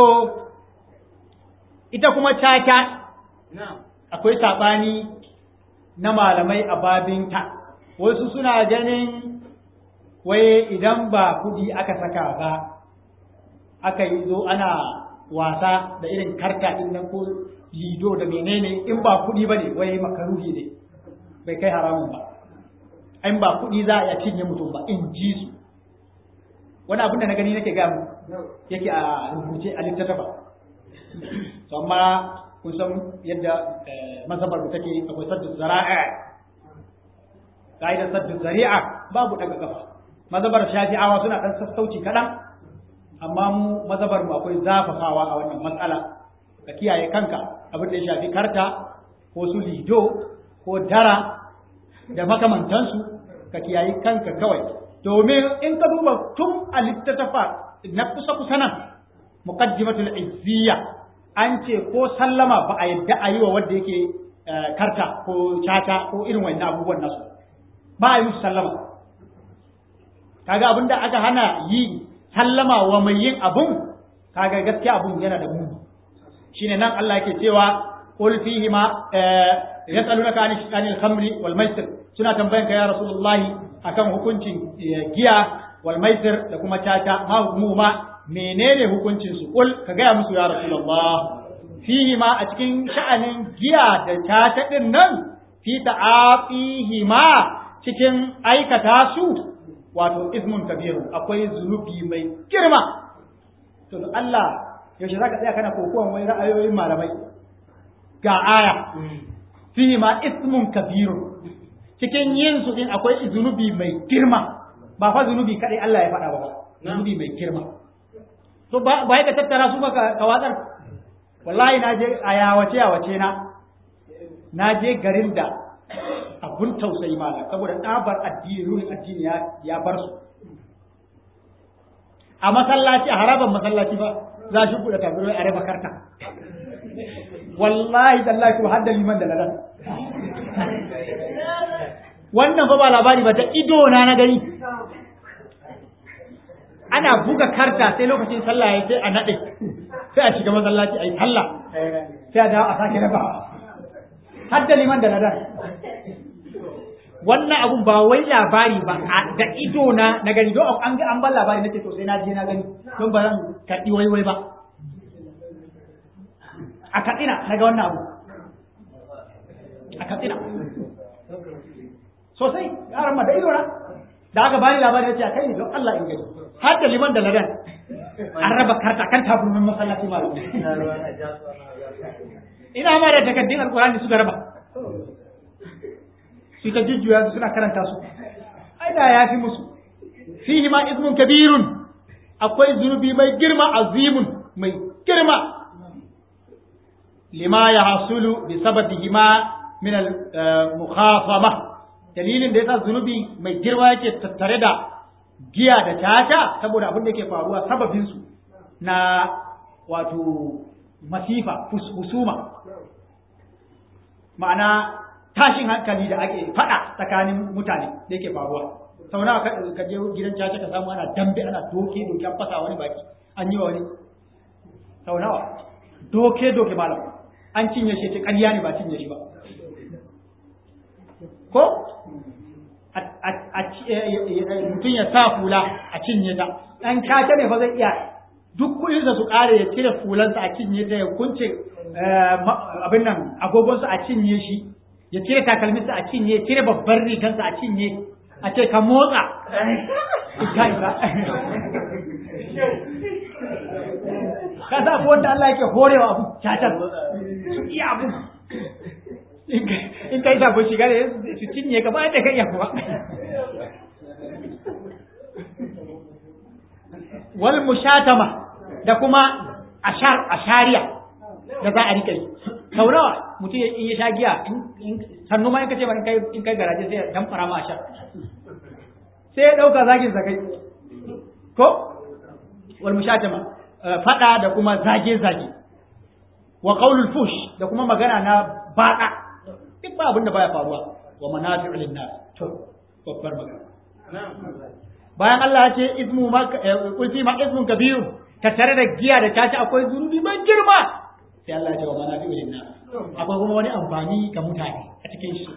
ita kuma caca akwai saɓani na malamai a babinta wasu suna ganin wai idan ba kuɗi aka saka ba aka yi zo ana wasa da irin karta din nan ko lido da menene in ba kuɗi ba ne wai makaruhi ne bai kai haramun ba in ba kuɗi za a iya cinye mutum ba in ji su wani abin da na gani nake gaya yake a rubuce a littattafa to amma kun san yadda mazhabar mu take akwai saddu zara'a ka'idar saddu zari'a babu daga kafa mazhabar shafi'awa suna dan sassauci kaɗan amma mu mazhabar mu akwai zafafawa a wannan matsala ka kiyaye kanka abin da ya shafi karta ko su lido ko dara da makamantansu ka kiyaye kanka kawai domin in ka duba tun a littattafa na kusa kusa nan muqaddimatul izziya an ce ko sallama ba a yadda a yi wa wanda yake karta ko caca ko irin wannan abubuwan nasu ba a yi musu sallama kaga abin da aka hana yi sallama wa mai yin abun kaga gaskiya abun yana da muni shine nan Allah yake cewa qul fihi ma yasalunaka anil khamri wal maisir suna tambayan ka ya rasulullahi akan hukuncin giya wal maisir da kuma caca ma hukumu ma menene hukuncin su qul ka gaya musu ya rasulullah fihi ma a cikin sha'anin giya da caca din nan fi ta'afihi ma cikin aikata su wato ismun kabiru akwai zunubi mai girma to Allah yaushe zaka tsaya kana kokowan wai ra'ayoyin malamai ga aya fihi ma ismun kabiru cikin yin su din akwai zunubi mai girma ba fa zunubi kadai Allah ya faɗa ba zunubi mai girma to ba ba ka tattara su ba ka watsar wallahi na je a yawace yawace na na je garin da abun tausayi malam saboda tsabar addini ruhin addini ya bar su a masallaci a haraban masallaci ba za shi buɗe tabirai a raba karta wallahi tallahi ko hadda liman da ladan wannan fa ba labari ba ta ido na na gani ana buga karta sai lokacin sallah ya sai a nade sai a shiga masallaci a yi sallah sai a dawo a sake raba hadda liman da ladan wannan abun ba wai labari ba da ido na na gani don an ga an ban labari nace to sai na je na gani don ba zan karɓi wai wai ba a katsina na ga wannan abu a katsina sosai yaran ma da ido na da aka bani labari nace a kai ne don Allah in gani har da liman da ladan an raba karta kan taburin masallaci ma ina ma da takaddun alkurani suka raba su ta jujjuya su suna karanta su ai da ya fi musu fihi ma ismun kabirun akwai zunubi mai girma azimun mai girma lima ya hasulu bi sababihima min al mukhafama dalilin da yasa zunubi mai girma yake tattare da giya da tata saboda abin da yake faruwa sababin su na wato masifa husuma ma'ana tashin hankali da ake fada tsakanin mutane da yake faruwa sau nawa ka je gidan caca ka samu ana dambe ana doke doke an fasa wani baki an yi wa wani sau nawa doke doke malam an cinye shi ta ƙarya ne ba cinye shi ba ko mutum ya sa fula a cinye ta ɗan caca ne fa zai iya duk kuɗinsa su ƙare ya cire fulansa a cinye ta ya kunce abin nan agogonsa a cinye shi ya cire takalminsa a cinye ya cire babban rigansa a cinye a ce ka motsa ka isa ka sa ko wanda Allah yake horewa abu cacar su iya abu in ka yi sabon shiga da su cinye ka ba da ka iya kuma wal mushatama da kuma ashar ashariya da za a rika yi sau nawa mutum in ya sha giya sannu ma in ka ce ba in kai garaje sai ya dan fara ma ashar sai ya dauka zagin zagai ko wal mushatama fada da kuma zage zage wa qaulul fush da kuma magana na bada duk ba abin da baya faruwa wa manafi'u lin nas to babbar magana bayan Allah ya ce ismu ma kulfi ma ismun kabiru ka tare da giya da caci akwai zunubi mai girma sai Allah ya ce wa manafi'u lin nas akwai kuma wani amfani ga mutane a cikin shi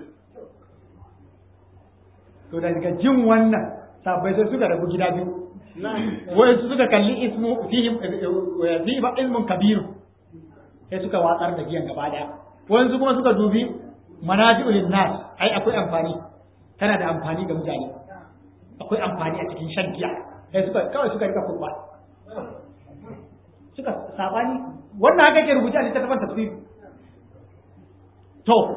to daga jin wannan sabai sai suka rabu gida biyu wai su suka kalli ismu fihim fihi ba ismun kabiru sai suka watsar da giyan gaba daya wani kuma suka dubi manafi'u lin nas ai akwai amfani tana da amfani ga mutane akwai amfani a cikin shan giya sai suka kawai suka rika kurba suka sabani wannan haka ke rubuta a littattafan tafsiri to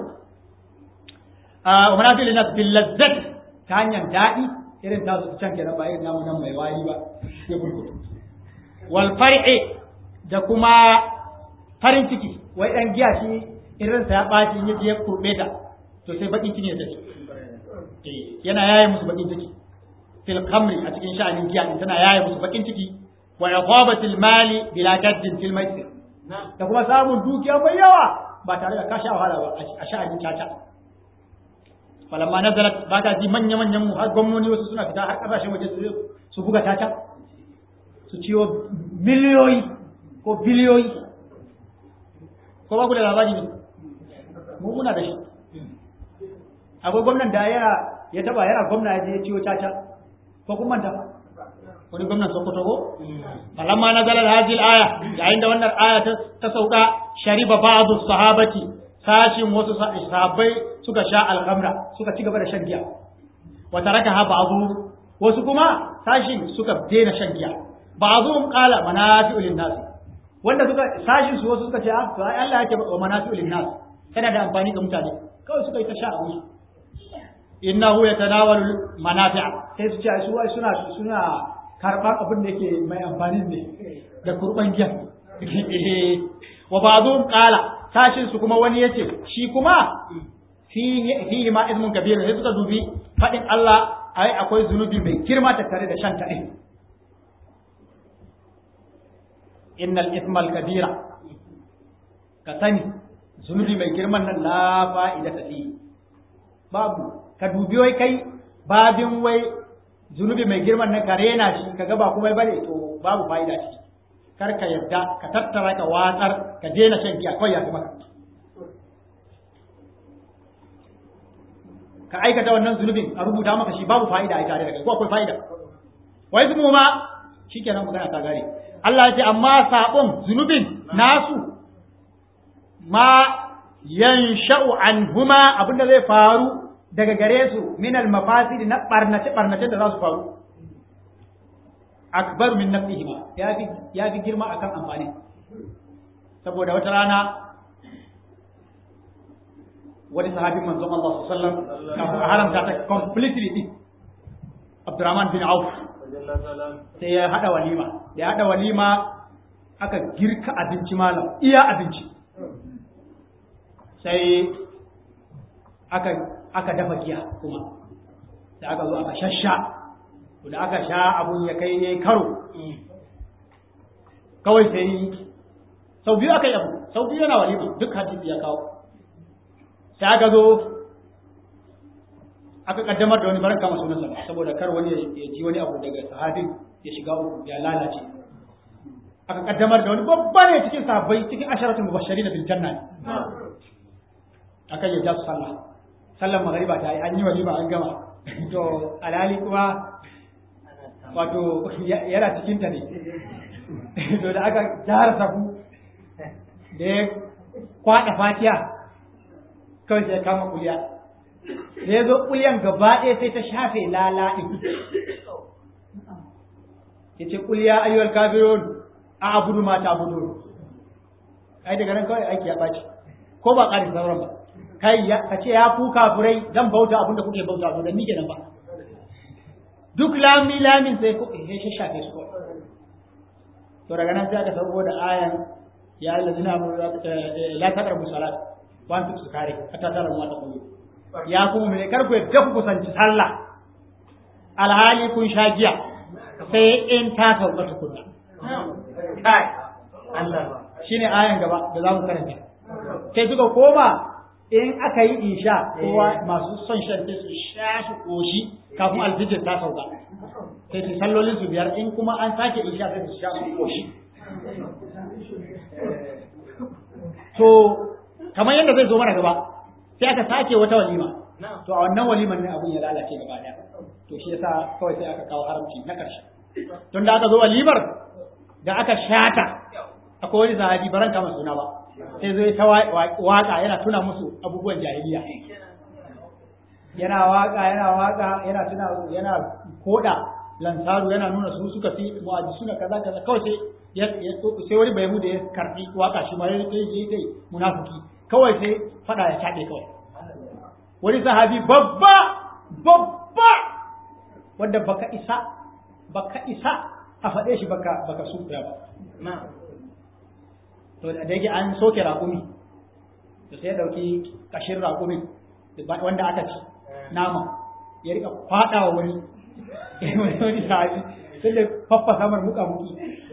a manafi'u lin nas bil lazzat ta hanyar daɗi irin tasu can kenan ba irin namu nan mai wari ba ya burkutu wal far'i da kuma farin ciki wai dan giya shi irin sa ya baci ya je kurbe ta to sai bakin ciki ya tafi eh yana yaye musu bakin ciki fil khamri a cikin sha'anin giya din tana yaye musu bakin ciki wa iqabatil mali bila jaddin fil maisir da kuma samun dukiya mai yawa ba tare da kashe wahala ba a sha'anin caca falamma nazalat ba ka ji manya manyan mu har gwamnoni wasu suna fita har kasashen waje su buga tata su ciwo miliyoyi ko biliyoyi ko ba ku da labari ne mu muna da shi akwai gwamnan da ya ya taba yana gwamna ya je ya ciwo tata ko kun manta wani gwamnan Sokoto ko falamma nazalat hadhihi al-aya yayin da wannan aya ta sauka shariba ba'du sahabati sashin wasu sahabbai suka sha alhamra suka ci gaba da shan giya wa taraka ha ba'dhu wasu kuma sashin suka daina shan giya ba'dhum qala manafi'u lin-nas wanda suka sashin su wasu suka ce ah to ai Allah yake wa manafi'u lin-nas tana da amfani ga mutane kawai suka yi ta sha a musu innahu yatanawalu manafi'a sai su ce su wai suna suna karban abin da yake mai amfani ne da kurban giya wa ba'dhum qala sashin su kuma wani yace shi kuma fihi ma izmun kabir sai suka dubi fadin Allah ai akwai zunubi mai girma tattare da shan tare innal ismal kabira ka sani zunubi mai girman nan la fa'ida ta fi babu ka dubi wai kai babin wai zunubi mai girman nan ka rena shi ka ga ba kuma bane to babu fa'ida shi kar ka yarda ka tattara ka watsar ka daina shan giya kawai ya fi maka ka aikata wannan zunubin a rubuta maka shi babu fa'ida a tare da kai ko akwai fa'ida wai zumu ma shikenan magana ta gare Allah ya ce amma sabon zunubin nasu ma yansha'u anhuma abinda zai faru daga gare su min al mafasid na barnace barnace da za su faru akbar min nafihima ya fi ya fi girma akan amfani saboda wata rana wani sahabin manzon Allah sallallahu alaihi wasallam kafin a haramta ta completely din Abdurrahman bin Auf sai ya hada walima da ya hada walima aka girka abinci malam iya abinci sai aka aka dafa giya kuma da aka zo aka shasha da aka sha abun ya kai yayi karo kawai sai sau biyu aka yi abu sau biyu yana walima duk hadisi ya kawo sai aka zo aka kaddamar da wani baran kama sunansa saboda kar wani ya ji wani abu daga sahabin ya shiga uku ya lalace aka kaddamar da wani babba ne cikin sahabbai cikin asharatul mubashirin bil janna aka yi jasu sallah sallan magariba ta yi an yi walima an gama to alali kuma wato yana cikin ta ne to da aka jara safu da ya kwada fatiya kawai sai kama kuliya da ya zo kuliyan gaba ɗaya sai ta shafe lalaɗin ya ce kuliya ayyuwal kafirun a abudu ma ta abudu ai daga nan kawai aiki ya ɓaci ko ba ƙarin sauran ba kai ka ce ya ku kafirai zan bauta abin da kuke bauta to da ni kenan ba duk lami lamin sai ku he shi shafe su to daga nan sai aka sauko da ayan ya allazina la taqrabu salat wa antum sukari hatta tara ma taqulu ya ku mu kar ku yadda ku kusanci sallah alhali kun sha giya sai in ta sauka tukunna kai Allah shine ayan gaba da za mu karanta sai suka koma in aka yi isha kowa masu son shan sai su sha su koshi kafin alfijir ta sauka sai su sallolin su biyar in kuma an sake isha sai su sha su koshi to kamar yadda zai zo mana gaba sai aka sake wata walima to a wannan waliman ne abun ya lalace gaba daya to shi yasa kawai sai aka kawo haramci na ƙarshe tun da aka zo walimar da aka shata akwai wani sahabi baran kama suna ba sai zo ta waka yana tuna musu abubuwan jahiliya yana waka yana waka yana tuna yana koda lansaru yana nuna su suka fi mu'aji suna kaza kaza kawai sai sai wani bai da ya karbi waka shi ma ya yi dai munafiki kawai sai fada ya shaɗe kawai wani sahabi babba babba wanda baka isa baka isa a faɗe shi baka baka sufiya ba to da yake an soke raƙumi to sai ya ɗauki ƙashin raƙumi wanda aka ci nama ya rika faɗa wa wani wani sahabi sai da faffa samar muka muki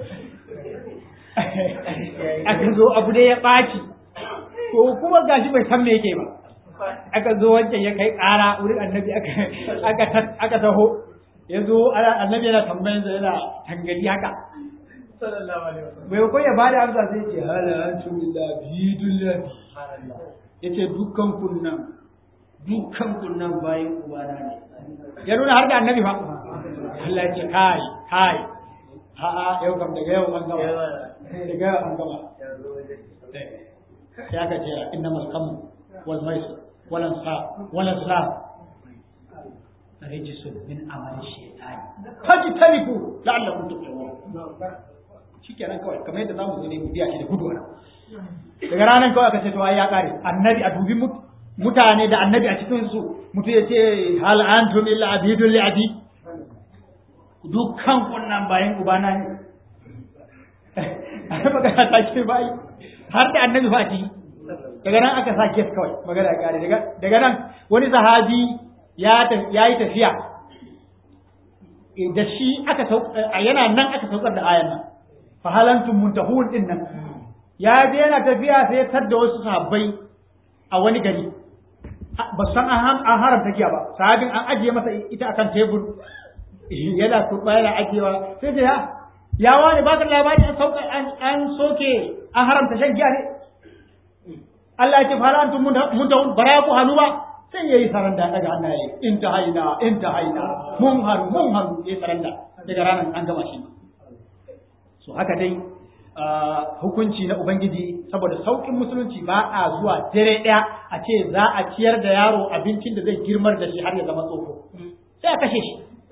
aka zo abu da ya ɓaci to kuma gashi bai san me yake ba aka zo wancan ya kai ƙara wurin annabi aka taho ya zo annabi yana tambayin sa yana tangali haka bai ko ya bada amsa sai ce hala antum billahi bidullahi yace dukkan kunnan dukkan kunnan bayan ubana ne ya nuna har da annabi fa Allah ya ce kai kai a a yau kam daga yau an gama daga yau an gama sai aka ce innamal khamr wal maisir wal ansab wal azlam rijisun min amali shaytani fajtanibu la'allakum tuflihun shikenan kawai kamar yadda zamu zo ne mu biya shi da gudu daga ranar kawai aka ce to ai ya kare annabi a dubi mutane da annabi a cikin su mutu ya ce hal antum illa abidul li abi dukkan kunnan bayan ubana ne ai magana ta ce bai har da annabi fa ci daga nan aka sa kes kawai magana ya kare daga daga nan wani sahabi ya yi tafiya da shi aka yana nan aka saukar da ayan nan fa halantum muntahun din nan ya je yana tafiya sai ya da wasu sahabbai a wani gari ba san an haramta giya ba sahabin an ajiye masa ita akan tebur yana kurba yana ajiyewa sai da ya ya wani baka labari an sauka an soke an haramta shan giya ne Allah ya ce fa halantum muntahun bara ku hannu ba sai ya yi saranda daga hannaye in ta haina in ta haina mun haru mun haru ya yi saranda daga ranar an gama shi so haka dai hukunci na ubangiji saboda saukin musulunci ba a zuwa dare ɗaya a ce za a ciyar da yaro abincin da zai girmar da shi har ya zama tsofo sai a kashe shi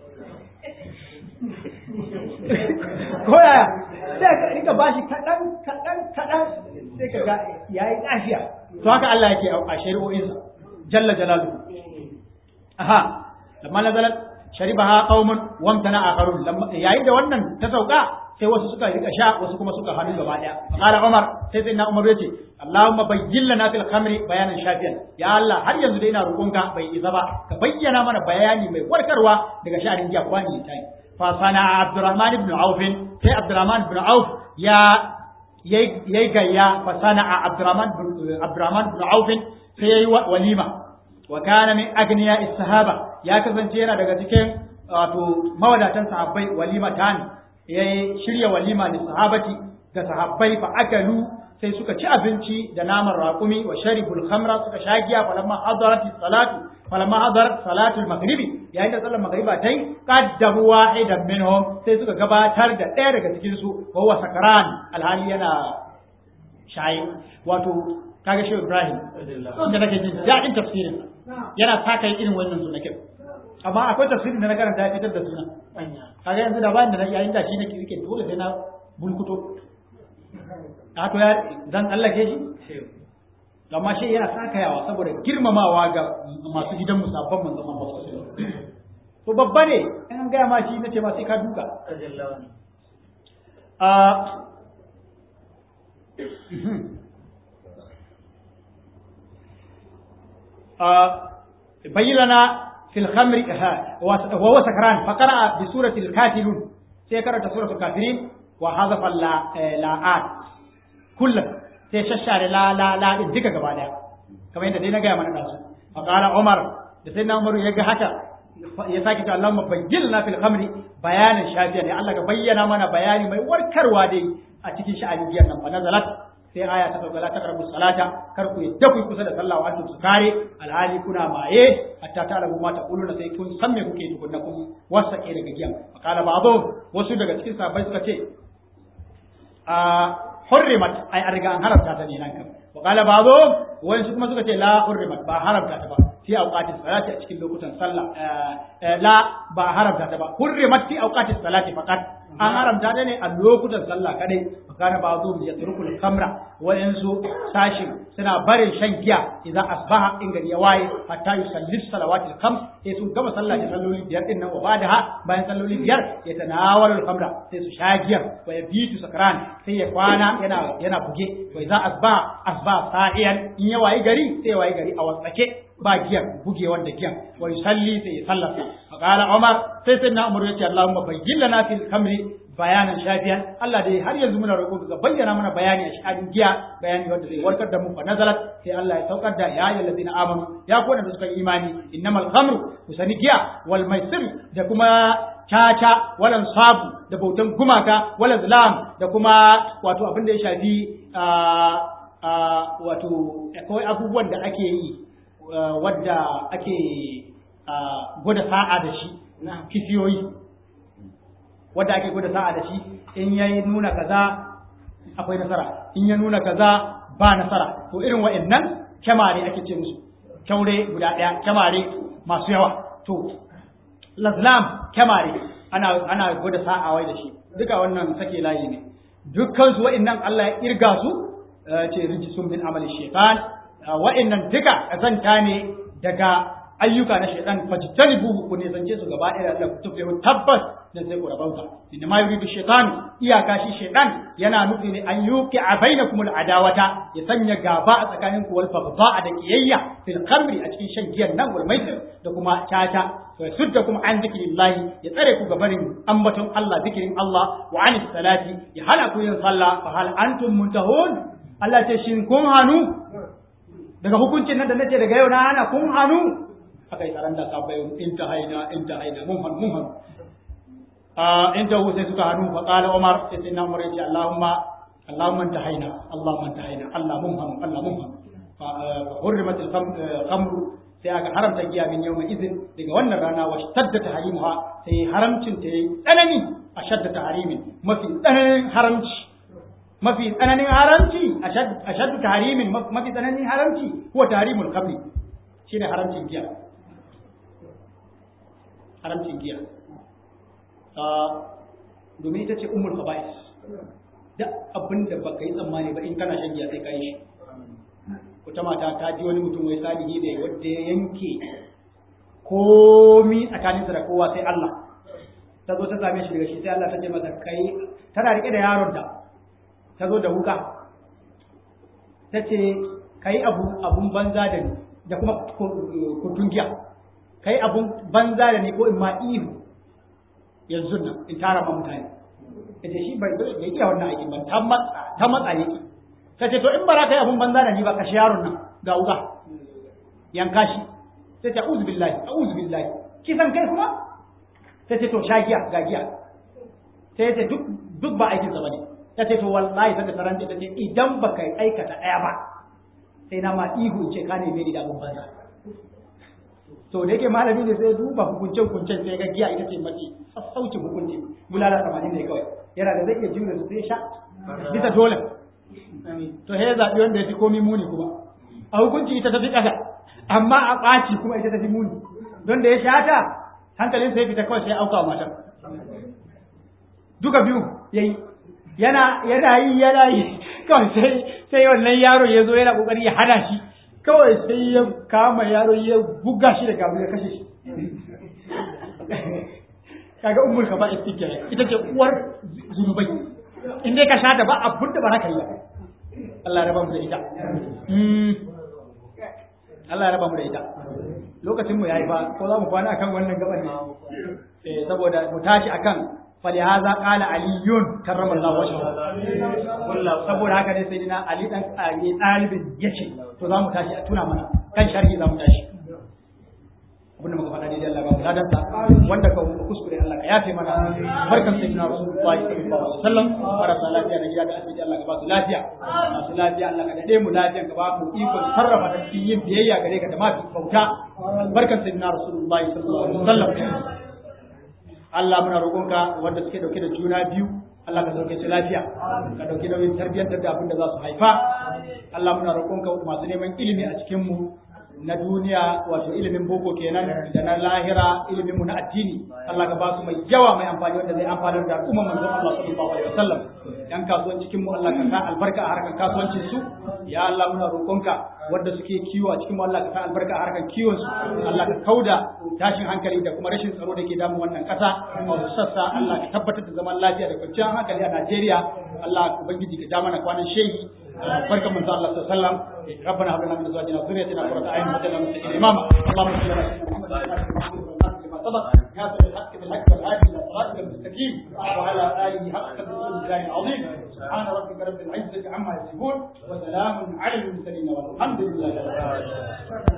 ko yaya sai ka rika bashi kaɗan kaɗan kaɗan sai ka ga yayi lafiya to haka Allah yake a shari'o'insa jalla jalaluhu aha lamma nazalat sharibaha qaumun wamtana akharun yayin da wannan ta sauka sai wasu suka rika sha wasu kuma suka hannu gaba daya qala umar sai sai na umar yace allahumma bayyin lana fil khamri bayanan shafiyan ya allah har yanzu dai ina roƙonka bai isa ba ka bayyana mana bayani mai warkarwa daga sha'anin giya kwani tai fa sana abdurrahman ibn auf sai abdurrahman ibn auf ya yayi gayya fa sana abdurrahman abdurrahman ibn auf sai yayi walima wa kana min agniya sahaba ya kasance yana daga cikin wato mawadatan sahabbai walima tani ya shirya walima da sahabati ga sahabbai fa akalu sai suka ci abinci da naman raƙumi wa sharibul khamra suka sha giya falamma hadarat salatu falamma hadarat salatu al-maghribi yayin da sallar maghriba tai qaddamu wahidan minhum sai suka gabatar da ɗaya daga cikin su wa huwa sakaran alhali yana shayi wato kaga shi Ibrahim da nake jin daɗin tafsirin yana saka irin wannan sunakin amma akwai tafsirin da na karanta ya fitar da suna kaga yanzu da bayan da na yayin da shi nake rike dole sai na bulkuto a to ya zan tsallake shi amma shi yana sakayawa saboda girmamawa ga masu gidan musabban manzon Allah sallallahu alaihi wasallam to babba ne in an gaya ma shi nace ma sai ka duka a bayyana في الخمر وهو سكران فقرأ بسورة الكافرون سيقرأ سورة الكافرين وحذف اللاءات كلها سيششار لا لا لا الذكر قبالها كما يندى دينا قيام الناس فقال عمر سيدنا عمر يجي حتى يساكت اللهم بيّلنا في الخمر بيانا شافيا يا الله بيّنا منا بياني ما يوركر وادي أتكي شأن جيانا فنزلت sai aya ta sauka la taqrabu salata kar ku yadda ku kusa da sallah wa antum sukare alhali kuna maye hatta ta'lamu ma taquluna sai kun san me kuke tukunna kun wasake daga giya qala ba'dhu wasu daga cikin sahabbai suka ce a hurrimat ai an riga an haramta ta ne nan kan wa qala ba'dhu wasu kuma suka ce la hurrimat ba haramta ta ba fi awqatis salati a cikin lokutan sallah la ba haramta ta ba hurrimat fi awqatis salati faqat an haramta ta ne a lokutan sallah kadai kana ba zo ya turkul kamra wayansu sashin suna barin shan giya idan asbaha in gari ya waye hatta yusalli salawatil khams sai su gama sallah da salloli biyar din nan wa badaha bayan salloli biyar ya tanawalul kamra sai su sha giya wa yabitu sakran sai ya kwana yana yana buge wa idan asbaha asbaha sa'iyan in ya waye gari sai ya waye gari a wasake ba giyar buge wanda giyan wa yusalli sai ya sallata fa qala umar sai sai na umar yace allahumma bayyin lana fil kamri bayanan shafiyan Allah dai har yanzu muna roƙo ka bayyana mana bayani a shahadin giya bayani wanda zai warkar da mu fa nazalat sai Allah ya saukar da ya ayyuhal ladina amanu ya ku da suka imani innamal khamru kusani giya wal maisir da kuma caca walan sabu da bautan gumaka wala zalam da kuma wato abin da ya shafi wato akwai abubuwan da ake yi wadda ake gwada sa'a da shi kifiyoyi wadda ake gwada sa'a da shi in ya nuna kaza akwai nasara in ya nuna kaza ba nasara to irin wa'annan kyamare ake ce musu kyaure guda ɗaya kyamare masu yawa to lazlam kyamare ana ana gwada sa'a wai da shi duka wannan sake layi ne dukkan su wa'annan Allah ya irga su ce rijisun min amali shaitan wa'annan duka kazanta ne daga ayyuka na shaitan fajtanibu ku ne zance su gaba ɗaya Allah ku tuflihu tabbas dan sai ku rabauta inna ma yuridu shaitan iyaka shi shaitan yana nufi ne an yuqi a bainakum adawata ya sanya gaba a tsakanin ku wal baghdha da kiyayya fil khamri a cikin shan giyan nan wal maisir da kuma tata wa suddakum an zikrillahi ya tsare ku gabarin ambaton Allah zikirin Allah wa anis salati ya hana ku yin sallah fa hal antum muntahun Allah ce shin kun hanu daga hukuncin nan da nace daga yau na hana kun hanu aka yi tsaron da sabai in ta haina in ta haina mun hannu mun hannu in ta sai suka hannu fa qala umar sai sai na umar yace allahumma allahumma ta haina allahumma ta haina allah mun hannu allah mun hannu fa hurrimat al-khamr sai aka haramta giya min yawma izin daga wannan rana wa shadda tahrimuha sai haramcin ta yayi tsanani a shadda tahrimin mafi tsananin haramci mafi tsananin haramci a shaddu tahrimin mafi tsananin haramci huwa tahrimul khamri shine haramcin giya haramcin giya domin ita ce ummul khaba'is da abin da baka yi tsammani ba in kana shan giya sai ka yi shi wata mata ta ji wani mutum wai salihi ne wanda ya yanke komi tsakaninsa da kowa sai Allah ta zo ta same shi daga shi sai Allah ta ce masa kai tana rike da yaron ta ta zo da wuka ta ce kai abu abun banza da ni da kuma kutun giya kai abun banza da ni ko in ma ihu yanzu nan in tara ma mutane ta ce shi bai bai iya wannan aikin ba ta matsa ta matsa yake ta ce to in bara kai abun banza da ni ba kashe yaron nan ga wuka yanka shi sai ta uzu billahi a'udhu billahi kisan kai kuma sai ce to sha giya ga giya sai ce duk duk ba aikin sa bane ta ce to wallahi sai da taranta ta ce idan baka aikata daya ba sai na ma ihu ce ka ne mai da abun banza to da yake malami ne sai duba hukuncen hukuncen sai ga giya ita ce mace sassaucin hukunci bulala tamanin ne kawai yana da zai iya jure su sai sha bisa dole to he zaɓi wanda ya fi komi muni kuma a hukunci ita ta fi ƙasa amma a ɓaci kuma ita ta fi muni don da ya sha ta hankalin sai fita kawai sai auka wa matar duka biyu yayi yana yana yi yana yi kawai sai sai wannan yaro ya zo yana kokari ya hana shi kawai sai ya kama yaro ya buga shi da gabu ya kashe shi kaga ummul ka ba istikya ita ce uwar zunubai in dai ka sha ta ba abun da ba za ka yi ba Allah ya raba mu da ita Allah ya raba mu da ita lokacin mu yayi fa ko za mu kwana akan wannan gaban ne eh saboda mu tashi akan falihaza qala aliyun karramallahu wajhahu saboda haka ne sayyidina ali dan ali dalibin yace to za mu tashi a tuna mana kan sharhi za mu tashi abinda muka faɗa daidai Allah ba mu ladan sa wanda ka kuskure Allah ka yafe mana barkan sayyidina rasulullahi sallallahu alaihi wasallam marasa lafiya na gida da asibiti Allah ka ba su lafiya masu lafiya Allah ka dade mu lafiya ka ba mu ikon sarrafa ta cikin yin biyayya gare ka da ma bauta barkan sayyidina rasulullahi sallallahu alaihi wasallam Allah muna roƙonka wanda suke dauke da juna biyu Allah ka sauke su lafiya ka dauki nauyin tarbiyyantar da abin da za su haifa Allah muna roƙonka masu neman ilimi a cikin mu na duniya wato ilimin boko kenan da na lahira ilimin mu na addini Allah ka ba su mai yawa mai amfani wanda zai amfanar da al'umma manzon Allah sallallahu alaihi wasallam yan kasuwan cikin mu Allah ka sa albarka a harkar kasuwancin su ya Allah muna roƙonka wanda suke kiwo a cikin mu Allah ka sa albarka a harkar kiwon su Allah ka kauda tashin hankali da kuma rashin tsaro da ke damun wannan ƙasa a wasu sassa Allah ka tabbatar da zaman lafiya da kwanciyar hankali a Najeriya Allah ubangiji ka ja mana kwanan shehi barkan manzo Allah sallallahu alaihi wasallam ربنا هب لنا من ازواجنا وذريتنا قرة اعين واجعلنا للمتقين اماما اللهم صل على سيدنا محمد وعلى اله سبق ناصر الحق بالحق والهادي الى صراطك المستقيم وعلى اله حق الرسول الله العظيم سبحان ربك رب العزه عما يصفون وسلام على المرسلين والحمد لله رب العالمين